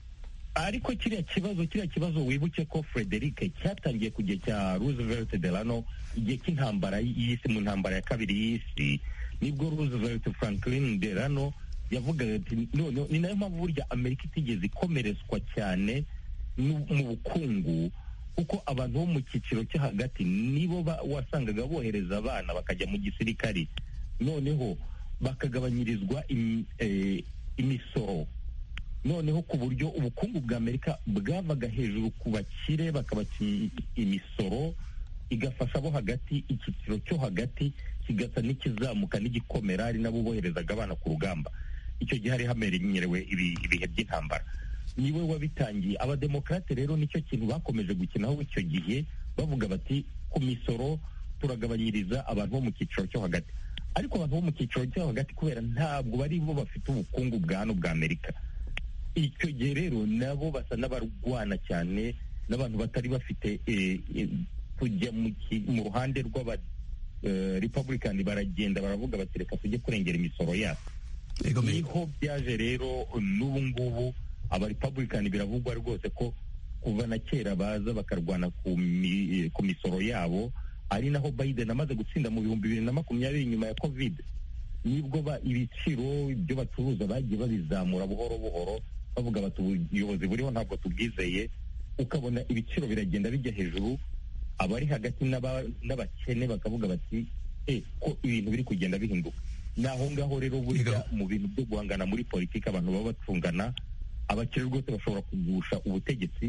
ariko kiriya kibazo kiriya kibazo wibuke ko Frederic cyatangiye ku gihe cya Roosevelt Delano igihe cy'intambara y'isi mu ntambara ya kabiri y'isi nibwo Roosevelt Franklin Delano yavugaga ati none ni nayo mpamvu burya Amerika itigeze ikomerezwa cyane nu- mu bukungu kuko abantu bo mu cyiciro cyo hagati nibo ba- wasangaga bohereza abana bakajya mu gisirikari noneho bakagabanyirizwa im- eh, imisoro noneho ku buryo ubukungu bwa amerika bwavaga hejuru ku bakire bakabaca i- imisoro igafasha abo hagati icyiciro cyo hagati kigasa n'ikizamuka n'igikomera ari nabo boherezaga abana ku rugamba icyo gihe hari hamenyerewe ibi- ibihe by'intambara niwe wabitangiye abademokarate rero nicyo kintu bakomeje gukinaho icyo gihe bavuga bati ku misoro turagabanyiriza abantu bo mu cyiciro cyo hagati ariko abantu bo mu cyiciro cyo hagati kubera ntabwo bari bo bafite ubukungu bwa hano bwa amerika icyo gihe rero nabo basa n'abarwana cyane n'abantu batari bafite eh, eh, kujya mu ki- mu ruhande rw'aba eh, republican baragenda baravuga bati reka tujye kurengera imisoro yacu Ego me- niho byaje rero n'ubu ngubu abarepublican biravugwa rwose ko kuva na kera baza bakarwana ku mi- ku misoro yabo ari naho biden amaze gutsinda mu bihumbi bibiri na makumyabiri nyuma ya covid nibwo ba ibiciro ibyo bacuruza bagiye babizamura buhoro buhoro bavuga bati ubuyobozi buriho ntabwo tubwizeye ukabona ibiciro biragenda bijya hejuru abari hagati n'aba- n'abakene bakavuga bati e ko ibintu biri kugenda bihinduka ni aho ngaho rero burya mu bintu byo guhangana muri politiki abantu baba bacungana abakire rwose bashobora kugusha ubutegetsi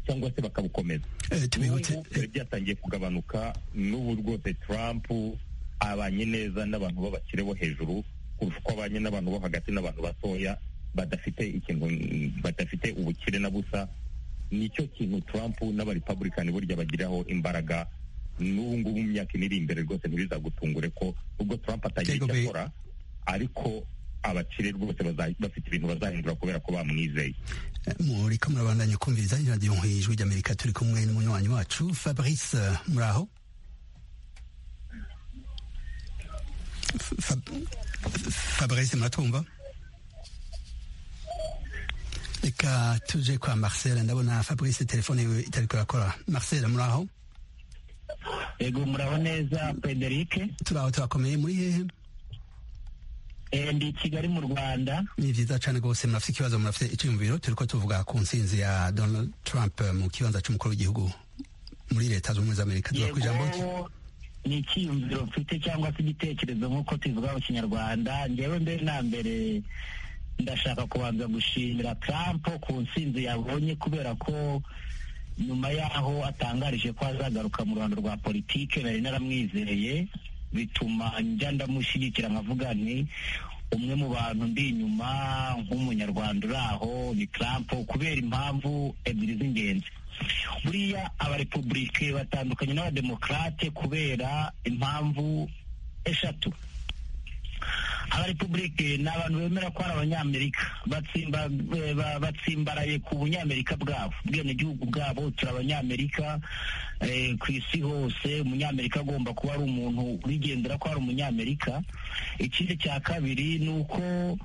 cyangwa se bakabukomeza tubibutse byari byatangiye kugabanuka n'ubu rwose Trump abanye neza n'abantu b'abakire bo hejuru kurusha uko abanye n'abantu bo hagati n'abantu batoya badafite ikintu badafite ubukire na busa nicyo kintu Trump n'abarepublican burya bagiraho imbaraga n'ubu ngubu mu myaka iri imbere rwose ntibizagutungure ko ubwo Trump atagira icyo akora ariko abakire rwose bafite ibintu bazahindura kubera ko bamwizeye muri ko murabandanya kumviriza radiyo nk'ijwi ry'amerika turi kumwe n'umunywanyi wacu fabrice muraho fabrice muratumva reka tuje kwa marcel ndabona fabrice telefone yiwe itari kurakora marcel muraho yego muraho neza frederic turaho turakomeye muri hehe ndi kigali mu rwanda ni byiza cyane rwose murafite ikibazo murafite icyiyumviro turi ko tuvuga ku nsinzi ya donald trump mu kibanza cy'umukuru w'igihugu muri leta zunze ubumwe za amerika tuza ku ijambo ni icyiyumviro mfite cyangwa se igitekerezo nk'uko tubivuga mu kinyarwanda ngewe mbere na mbere ndashaka kubanza gushimira Trump ku nsinzi yabonye kubera ko nyuma y'aho atangarije ko azagaruka mu ruhando rwa politike nari naramwizeye bituma njya ndamushyigikira nkavuga nti umwe mu bantu ndi inyuma nk'umunyarwanda uri aho ni Trump kubera impamvu ebyiri z'ingenzi buriya abarepubulike batandukanye n'abademokarate kubera impamvu eshatu abarepubulike ni abantu bemera ko ari abanyamerika batsimbaraye ku bunyamerika bwabo ubwenegihugu bwabo turi abanyamerika ku isi hose umunyamerika agomba kuba ari umuntu ubigendera ko ari umunyamerika ikindi cya kabiri ni uko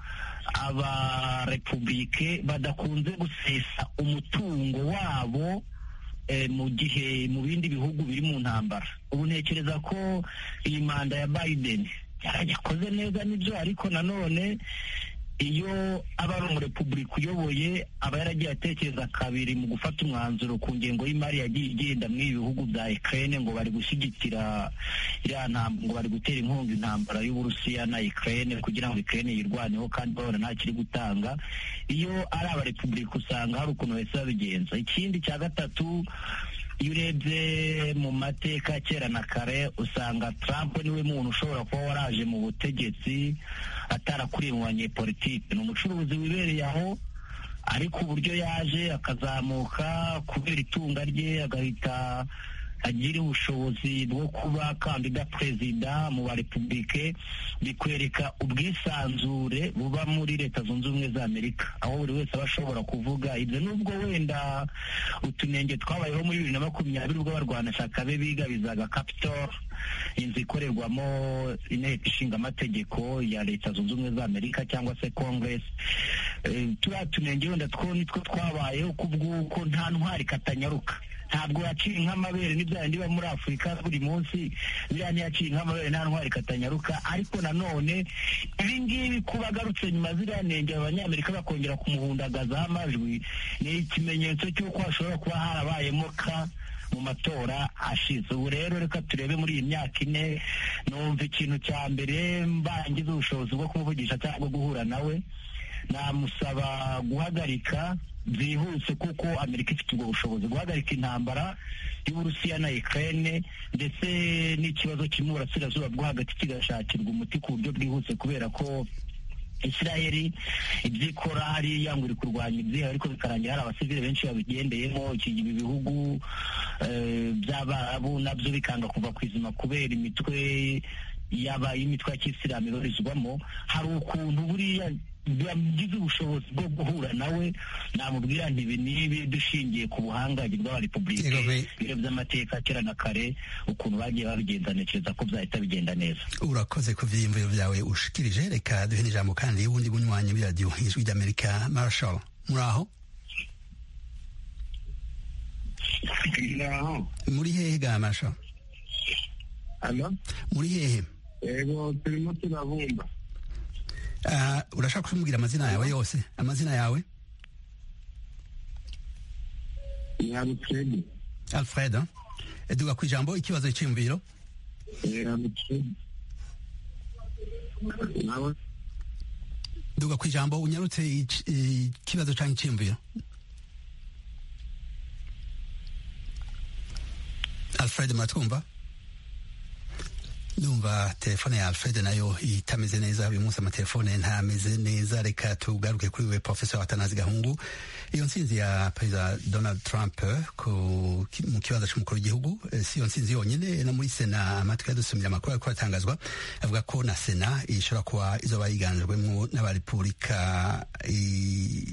abarepubulike badakunze gusesa umutungo wabo mu gihe mu bindi bihugu biri mu ntambara ubu ntekereza ko iyi manda ya Biden yakoze neza nibyo ariko nanone iyo aba ari umurepubulika uyoboye aba yaragiye atekereza kabiri mu gufata umwanzuro ku ngengo y'imari yagiye igenda muri ibi bihugu bya Ukraine ngo bari gushyigikira iriya ntambwe ngo bari gutera inkunga intambara y'Uburusiya na Ukraine kugira ngo Ukraine yirwaneho kandi babona nta kiri gutanga iyo ari abarepubulika usanga hari ukuntu bahise babigenza ikindi cya gatatu iyo urebye mu mateka kera na kare usanga Trump niwe muntu ushobora kuba waraje mu butegetsi atarakuriye mu banyepolitike ni umucuruzi wibereye aho ariko uburyo yaje akazamuka kubera itunga rye agahita agira ubushobozi bwo kuba kandida perezida mu barepubulike bikwereka ubwisanzure buba muri leta zunze ubumwe za amerika aho buri wese aba ashobora kuvuga ibyo nubwo wenda utunenge twabayeho muri bibiri na makumyabiri ubwo abarwanashyaka be bigabizaga capitol inzu ikorerwamo inteko ishinga amategeko ya leta zunze ubumwe za amerika cyangwa se congress turiya tunenge wenda two nitwo twabayeho kubw'uko nta ntwari katanyaruka ntabwo yaciye nk'amabere n'ibya bindi biba muri afurika buri munsi biriya ntiyaciye nk'amabere nta ntwari katanyaruka ariko nanone ibi ngibi kuba agarutse nyuma ziriya nenge abanyamerika bakongera kumuhundagazaho amajwi ni ikimenyetso cy'uko hashobora kuba harabayemo ka mu matora ashize ubu rero reka turebe muri iyi myaka ine numva ikintu cya mbere mbangize ubushobozi bwo kumuvugisha cyangwa guhura nawe namusaba guhagarika byihuse kuko amerika ifite ubwo bushobozi guhagarika intambara y'uburusiya na ukraine ndetse n'ikibazo kiri mu burasirazuba bwo hagati kigashakirwa umuti ku buryo bwihuse kubera ko isirayeli ibyo ikora hariya ngo iri kurwanya ibyiha ariko bikarangira hari abasivile benshi babigendeyemo ibi bihugu by'abarabu nabyo bikanga kuva ku izima kubera imitwe yaba imitwe ya kisilamu ibarizwamo hari ukuntu buriya bagize ubushobozi bwo guhura nawe namubwira nti ibi n'ibi dushingiye ku buhangange bw'abarepubulike ibiro by'amateka kera na kare ukuntu bagiye babigenza ntekereza ko byahita bigenda neza urakoze ku byiyumviro byawe ushikirije reka duhe n'ijambo kandi wundi bunywanyi muri radiyo ijwi ry'amerika marshall muri aho muri hehe ga marshall muri hehe yego turimo turabumba urashaka kumbwira amazina yawe yose amazina yawe ni alfred alfred duga ku ijambo ikibazo cy'imviro duga ku ijambo unyarutse ikibazo cyangwa icyiyumviro alfred muratwumva ndumva telefone ya alfred nayo itameze neza uyu munsi amatelefone ntameze neza reka tugaruke kuri we professor atanazi gahungu iyo nsinzi ya perezida donald trump ku, mu kibanza c'umukuru w'igihugu eh, si iyo nsinzi yonyine no muri sena amatwi yadusumira amakuru ariko aratangazwa avuga ko na sena ishobora kuba izoba yiganjwemwo n'abarepubulika i-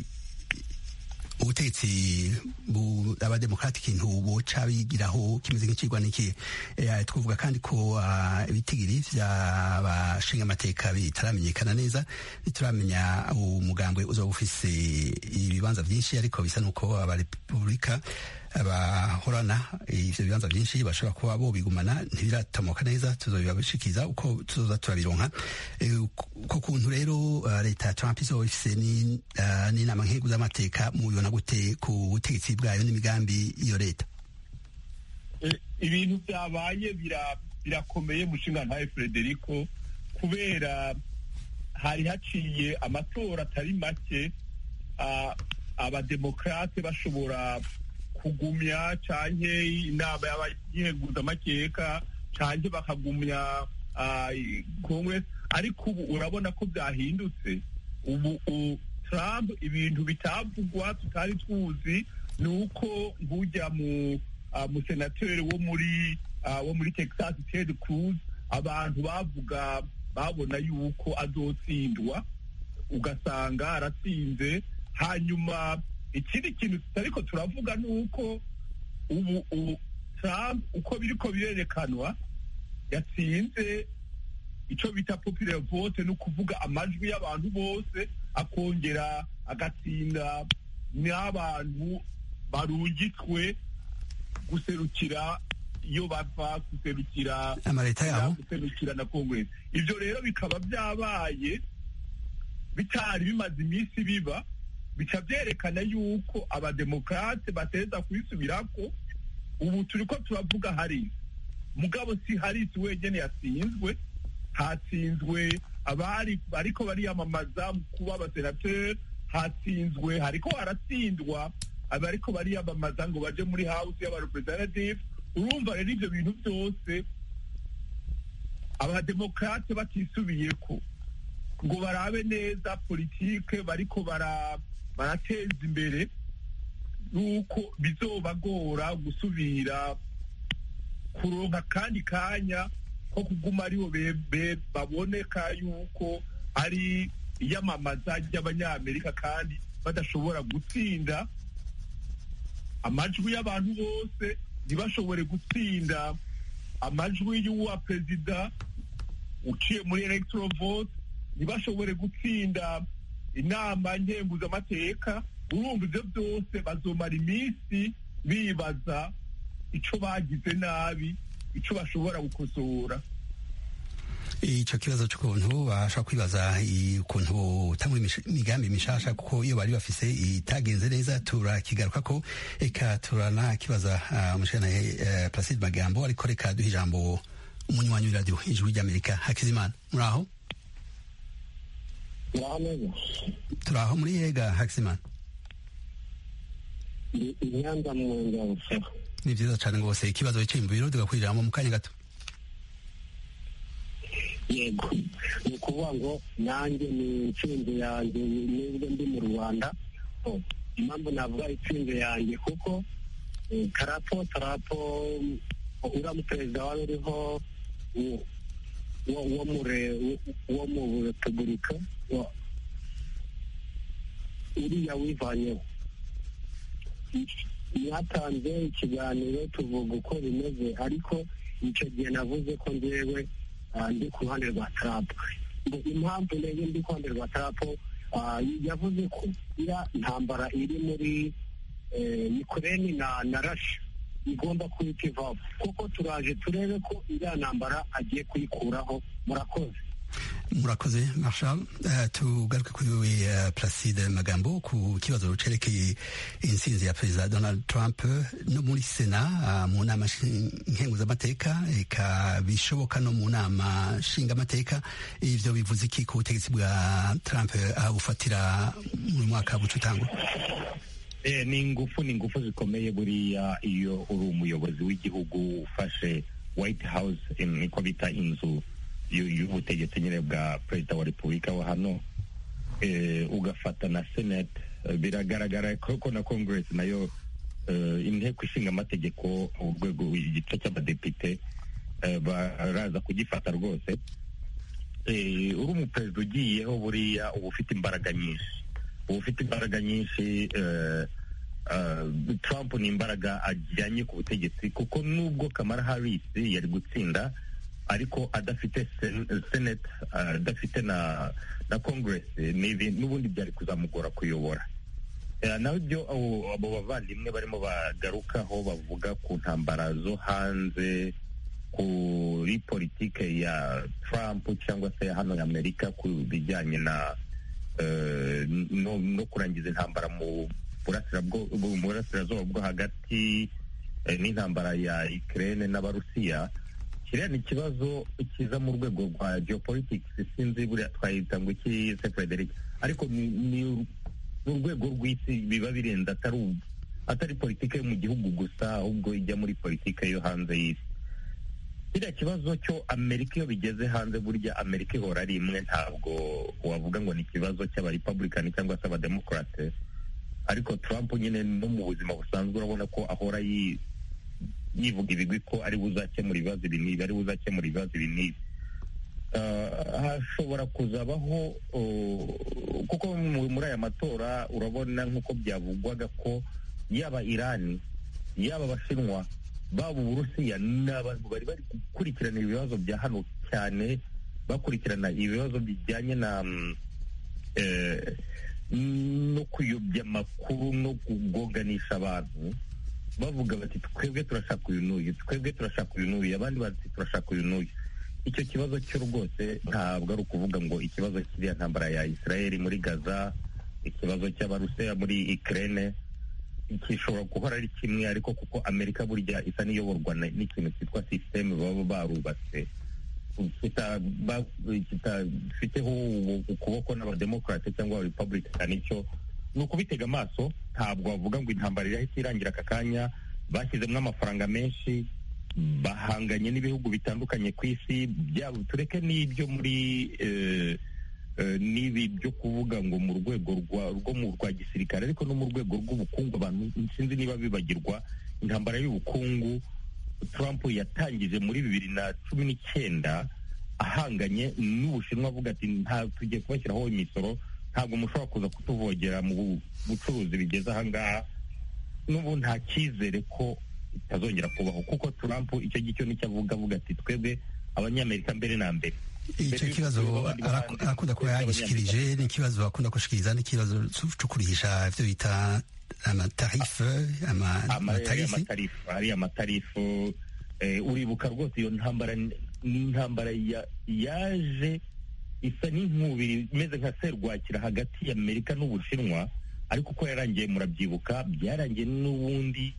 ubutegetsi bu abademokrati ikintu boca bigiraho kimeze nk'ikigwa n'iki Eh, twavuga kandi ko ah, ibitigiri vy'abashinga amateka bitaramenyekana neza ntituramenya umugambwe uzoba ufise ibibanza vyinshi ariko bisa n'uko abarepubulika bahorana ivyo bibanza vyinshi bashobora kuba bobigumana ntibiratomoka neza tuzobibashikiza uko tuzoza turabironka Eh, uko kuntu rero ah, leta ya trump izoba ifise ni- ah, n'inama nk'igihugu z'amateka mubibona gute ku butegetsi bwayo n'imigambi iyo leta Eh, ibintu byabaye bira- birakomeye mushinga ntawe frederico kubera hari haciye amatora atari make ah, abademokrate bashobora kugumya canke inama y'abayiheguza amakeka canke bakagumya ah, congress ariko ubu urabona ko byahindutse ubu u- trump ibintu bitavugwa tutari tuzi ni uko nk'ujya mu uh, musenateri wo muri uh, wo muri texas ted cruz abantu bavuga babona yuko azotsindwa ugasanga aratsinze hanyuma ikindi kintu tutariko turavuga ni uko ubu ubu trump uko biriko birerekanwa yatsinze icyo bita popular vote ni ukuvuga amajwi y'abantu bose akongera agatsinda n'abantu barungitswe guserukira iyo bava guserukira amaleta yabo guserukira na congress ibyo rero bikaba byabaye bitari bimaze iminsi biba bica byerekana yuko abademokrate bateza kwisubirako ubu turiko turavuga harisi mugabo si harisi wenyene yatsinzwe hatsinzwe abari bariko bariyamamaza mu kuba abasenateri hatsinzwe hariko haratsindwa abariko bariyamamaza ngo baje muri house y'abarepresentative urumva rero ivyo bintu byose abademokrate batisubiyeko ngo barabe neza politike bariko bara barateza imbere nuko bizobagora gusubira kuronka kandi kanya ko kuguma aribo be- be- baboneka yuko ari iyamamaza ry'abanyamerika kandi badashobora gutsinda amajwi y'abantu bose ntibashobore gutsinda amajwi y'uwa perezida uciye muri electoral vote ntibashobore gutsinda inama nkenguzamateka urumva ibyo byose bazomara iminsi bibaza ico bagize nabi ico bashobora gukosora ico kibazo c'ukuntu bashobora kwibaza i- ukuntu botangura imish- imigambi mishasha kuko iyo bari bafise itagenze neza turakigaruka ko eka turanakibaza uh, umushikanahe uh, Placide Magambo ariko reka duha ijambo umunywanyi w'iradiyo ijwi ry'Amerika Hakizimana muraho ngaho neza turaho muri yega Hakizimana ndi inyanza mu ngabo ni vyiza cane rwose ikibazo wicaye mu biro tugakwira ijambo mu kanya gato yego ni ukuvuga ngo nanjye ni intsinzi yanjye nubwo ndi mu rwanda Oh, impamvu navuga intsinzi yanjye kuko eh, karapo tarapo uriya muperezida wari uriho wo- wo wo mu re- wo- wo mu repubulika wa- uriya wivanyeho mwatanze ikiganiro tuvuga uko bimeze ariko icyo gihe navuze ko njyewe ah, ndi ku ruhande rwa Trump ngo impamvu ndege ndi ku ruhande rwa Trump ah, yavuze ko iriya ntambara iri muri eh, Ukraine na na Russia igomba kuhita ivaho kuko turaje turebe ko iriya ntambara agiye kuyikuraho murakoze murakoze marshal uh, tugaruke kuri wewe uh, placide magambo ku kibazo cerekeye intsinzi ya perezida donald trump no muri sena uh, mu nama nkenguzamateka eka bishoboka no mu nama nshingamateka ivyo bivuze iki ku butegetsi bwa trump aho bufatira mu mwaka buca utangwa ni ingufu ni ingufu zikomeye buriya iyo uri umuyobozi w'igihugu ufashe white house niko bita inzu y'ubutegetsi nyine bwa perezida wa repubulika wa hano ugafata na senate biragaragara ko na congress nayo inteko ishinga amategeko urwego igice cy'abadepite baraza kugifata rwose uri umuperezida ugiyeho buriya uba ufite imbaraga nyinshi uba ufite imbaraga nyinshi Trump ni imbaraga ajyanye ku butegetsi kuko nubwo Kamala Harris yari gutsinda ariko adafite senate adafite na na congress n'ubundi byari kuzamugora kuyobora naho ibyo abo bavandimwe barimo bagarukaho bavuga ku ntambara zo hanze kuri politike ya Trump cyangwa se hano ya Amerika ku bijyanye na no kurangiza intambara mu burasirazuba bwo hagati n'intambara ya Ukraine n'abarusiya kiriya ni ikibazo kiza mu rwego rwa geopolitics sinzi buriya twahita ngo iki se Frederick ariko ni urwego rw'isi biba birenze atari atari politike yo mu gihugu gusa ahubwo ijya muri politike yo hanze y'isi kiriya kibazo cyo amerika iyo bigeze hanze burya amerika ihora ari imwe ntabwo wavuga ngo ni ikibazo cy'abarepublikani cyangwa se abademokarate ariko trump nyine no mu buzima busanzwe urabona ko ahora yivuga ibigwi ko ari buzakemura ibibazo ibi n'ibi ari buzakemura ibibazo ibi n'ibi hashobora kuzabaho kuko muri aya matora urabona nk'uko byavugwaga ko yaba irani yaba abashinwa baba uburusiya ni abantu bari bari gukurikirana ibibazo bya hano cyane bakurikirana ibibazo bijyanye na no kuyobya amakuru no kugoganisha abantu bavuga bati twebwe turashaka uyu n'uyu twebwe turashaka uyu n'uyu abandi bati turashaka uyu n'uyu icyo kibazo cyo rwose ntabwo ari ukuvuga ngo ikibazo kiriya ntambara ya israel muri gaza ikibazo cy'abarusiya muri ukraine gishobora guhora ari kimwe ariko kuko amerika burya isa n'iyoborwa n'ikintu cyitwa sisiteme baba barubatse kitafiteho ukuboko n'abademokarate cyangwa abarepublikani icyo ni ukubitega amaso ntabwo bavuga ngo intambara irahita irangira aka kanya bashyizemo amafaranga menshi bahanganye n'ibihugu bitandukanye ku isi byabo tureke n'ibyo muri n'ibi byo kuvuga ngo mu rwego rwo mu rwa gisirikare ariko no mu rwego rw'ubukungu abantu sinzi niba bibagirwa intambara y'ubukungu Trump yatangije muri bibiri na cumi n'icyenda ahanganye n'ubushinwa avuga ati nta tugiye kubashyiraho imisoro ntabwo mushobora kuza kutuvogera mu bucuruzi bigeze ahangaha n'ubu nta cyizere ko itazongera kubaho kuko Trump icyo gicyo nicyo avuga avuga ati twebwe abanyamerika mbere na mbere icyo kibazo arakunda kuba yagishyikirije ni ikibazo akunda gushikiriza n'ikibazo cyo kurihisha ibyo bita amatarife amatarifu ari amatarifu uribuka rwose iyo ntambara ni intambara yaje isa n'inkubiri imeze nka serwakira hagati y'amerika n'ubushinwa ariko uko yarangiye murabyibuka byarangiye n'ubundi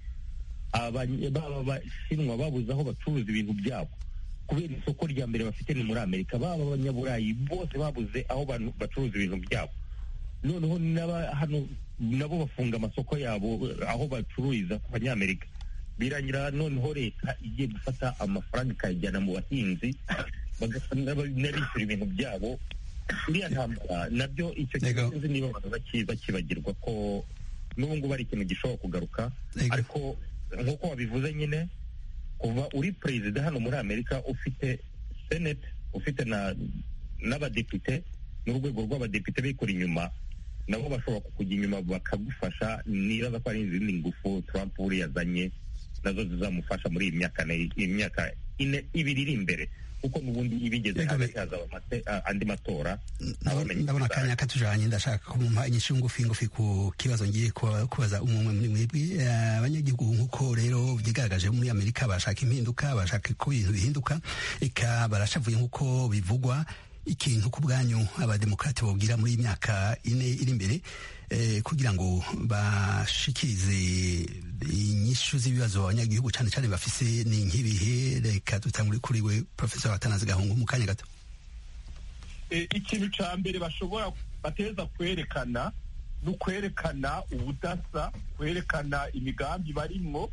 baba abashinwa babuze aho bacuruza ibintu byabo kubera isoko rya mbere bafite ni muri amerika baba abanyaburayi bose babuze aho bacuruza ibintu byabo noneho hano nabo bafunga amasoko yabo aho bacururiza ku banyamerika birangira noneho leta igiye gufata amafaranga ikayajyana mu bahinzi n'abishyura ibintu byabo iriya ntambara nabyo icyo kintu niba abantu bakibagirwa ko n'ubu ngubu ari ikintu gishobora kugaruka ariko nk'uko wabivuze nyine kuva uri perezida hano muri amerika ufite senate ufite n'abadepite n'urwego rw'abadepite bikora inyuma nabo bashobora kukujya inyuma bakagufasha nibaza ko ari izindi ngufu Trump buriya yazanye nazo zizamufasha muri iyi myaka imyaka ine ibiri iri imbere kuko n'ubundi ibigeze hagati hazaba andi matora ndabona akanya katujanye ndashaka kumumpa inyishu ngufi ngufi ku kibazo ngiye kubaza umwe muri mwebwe abanyagihugu nk'uko rero vyigaragaje muri amerika barashaka impinduka barashaka ko ibintu bihinduka eka barashavuye nk'uko bivugwa ikintu ku bwanyu abademokrati bobwira muri iyi myaka ine iri imbere kugira ngo bashikirize inyishu z'ibibazo abanyagihugu cyane cyane bafise ni nk'ibihe reka dutangure kuri we professor atanazi gahungu mu kanya gato ikintu cya mbere bashobora bateza kwerekana ni ukwerekana ubudasa kwerekana imigambi barimwo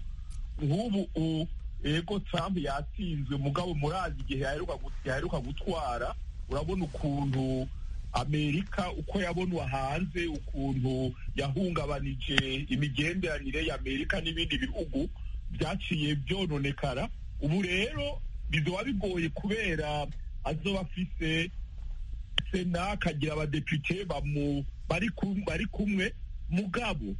nk'ubu ego Trump yatsinzwe mugabo murazi igihe yaheruka gutwara urabona ukuntu amerika uko yabonwa hanze ukuntu yahungabanije imigenderanire y'amerika n'ibindi bihugu byaciye byononekara ubu rero bizoba bigoye kubera azoba afise sena akagira abadepite bari kumwe mugabo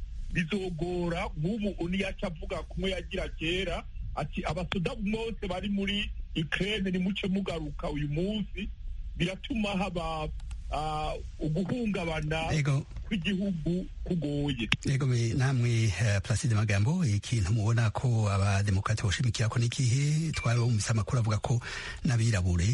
bizogora nk'ubu uniyaca avuga kumwe yagira kera ati abasoda bose bari muri ikirere nimuce mugaruka uyu munsi biratuma haba uguhungabana kw'igihugu kugoye yego namwe Placide Magambo ikintu mubona ko abademokrati boshimikira ko n'ikihe twarumvise amakuru avuga ko n'abirabure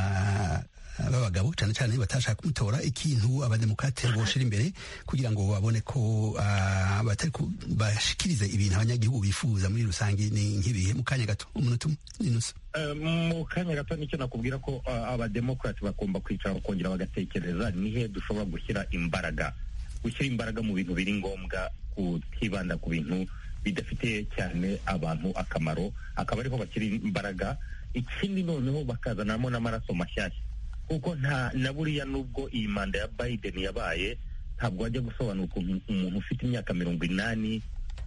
b'abagabo cyane cyane batashaka kumutora ikintu abademokrate boshira imbere kugira ngo babone ko batari bashikirize ibintu abanyagihugu bifuza muri rusange ni nk'ibihe mu kanya gato umunota n'inusu mu kanya gato nicyo nakubwira ko abademokrati bagomba kwicara bakongera bagatekereza nihe dushobora gushyira imbaraga gushyira imbaraga mu bintu biri ngombwa kutibanda ku bintu bidafitiye cyane abantu akamaro akaba ariho bashyira imbaraga ikindi noneho bakazanamo n'amaraso mashyashya kuko nta na buriya nubwo iyi manda ya Biden yabaye ntabwo wajya gusobanura ukuntu umuntu ufite imyaka mirongo inani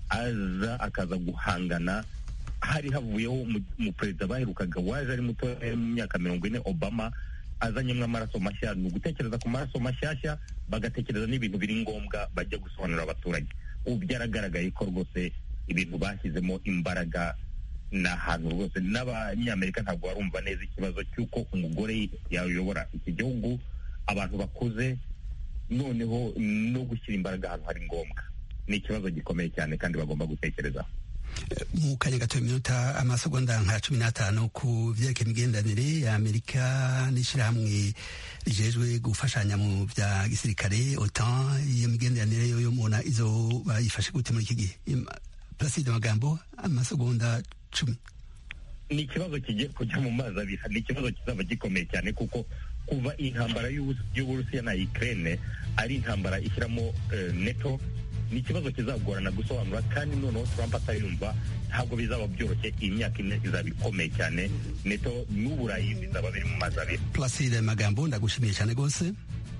aza akaza guhangana hari havuyeho umuperezida baherukaga waje ari muto mu myaka mirongo ine obama azanyemo amaraso mashya ni ugutekereza ku maraso mashyashya bagatekereza n'ibintu biri ngombwa bajya gusobanurira abaturage ubu byaragaragaye ko rwose ibintu bashyizemo imbaraga ni ahantu rwose n'abanyamerika ntabwo barumva neza ikibazo cy'uko umugore yayobora iki gihugu abantu bakuze noneho no gushyira imbaraga ahantu hari ngombwa ni ikibazo gikomeye cyane kandi bagomba gutekerezaho mu kanya gato iminota amasegonda nka cumi n'atanu ku byerekeye imigenderanire ya amerika n'ishyirahamwe rijejwe gufashanya mu bya gisirikare otan iyo migenderanire yo mubona izo bayifashe gute muri iki gihe Placide Magambo amasegonda cumi ni ikibazo kigiye kujya mu mazi abiri ni ikibazo kizaba gikomeye cyane kuko kuva intambara y'uburusiya na ukraine ari intambara ishyiramo neto ni ikibazo kizagorana gusobanura kandi noneho Trump atayumva ntabwo bizaba byoroshye iyi myaka ine izaba ikomeye cyane neto n'uburayi bizaba biri mu mazi abiri Placide Magambo ndagushimiye cyane rwose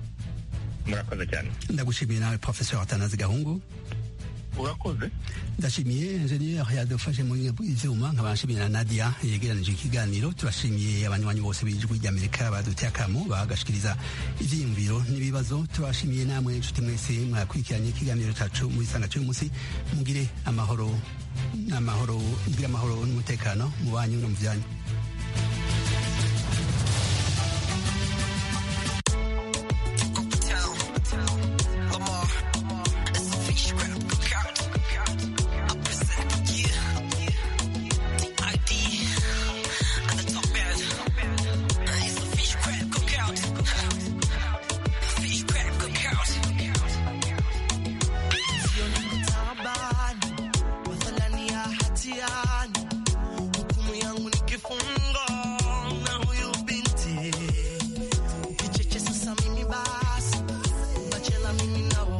murakoze cyane ndagushimiye nawe Professeur Atanazi Gahungu urakoze ndashimiye enjeniyeri yadufashe muri ivyuma nkabashimiye na nadia yegeranije ikiganiro turashimiye abanywanyi bose b'ijwi ry'amerika baduteye akamo bagashikiriza ivyiyumviro n'ibibazo turashimiye namwe inshuti mwese mwakurikiranye ikiganiro cacu muri sanga cy'uyu munsi mugire amahoro n'amahoro mugire amahoro n'umutekano mu banyu no mu vyanyu Ukichechesa mimi basi, bachela mimi nao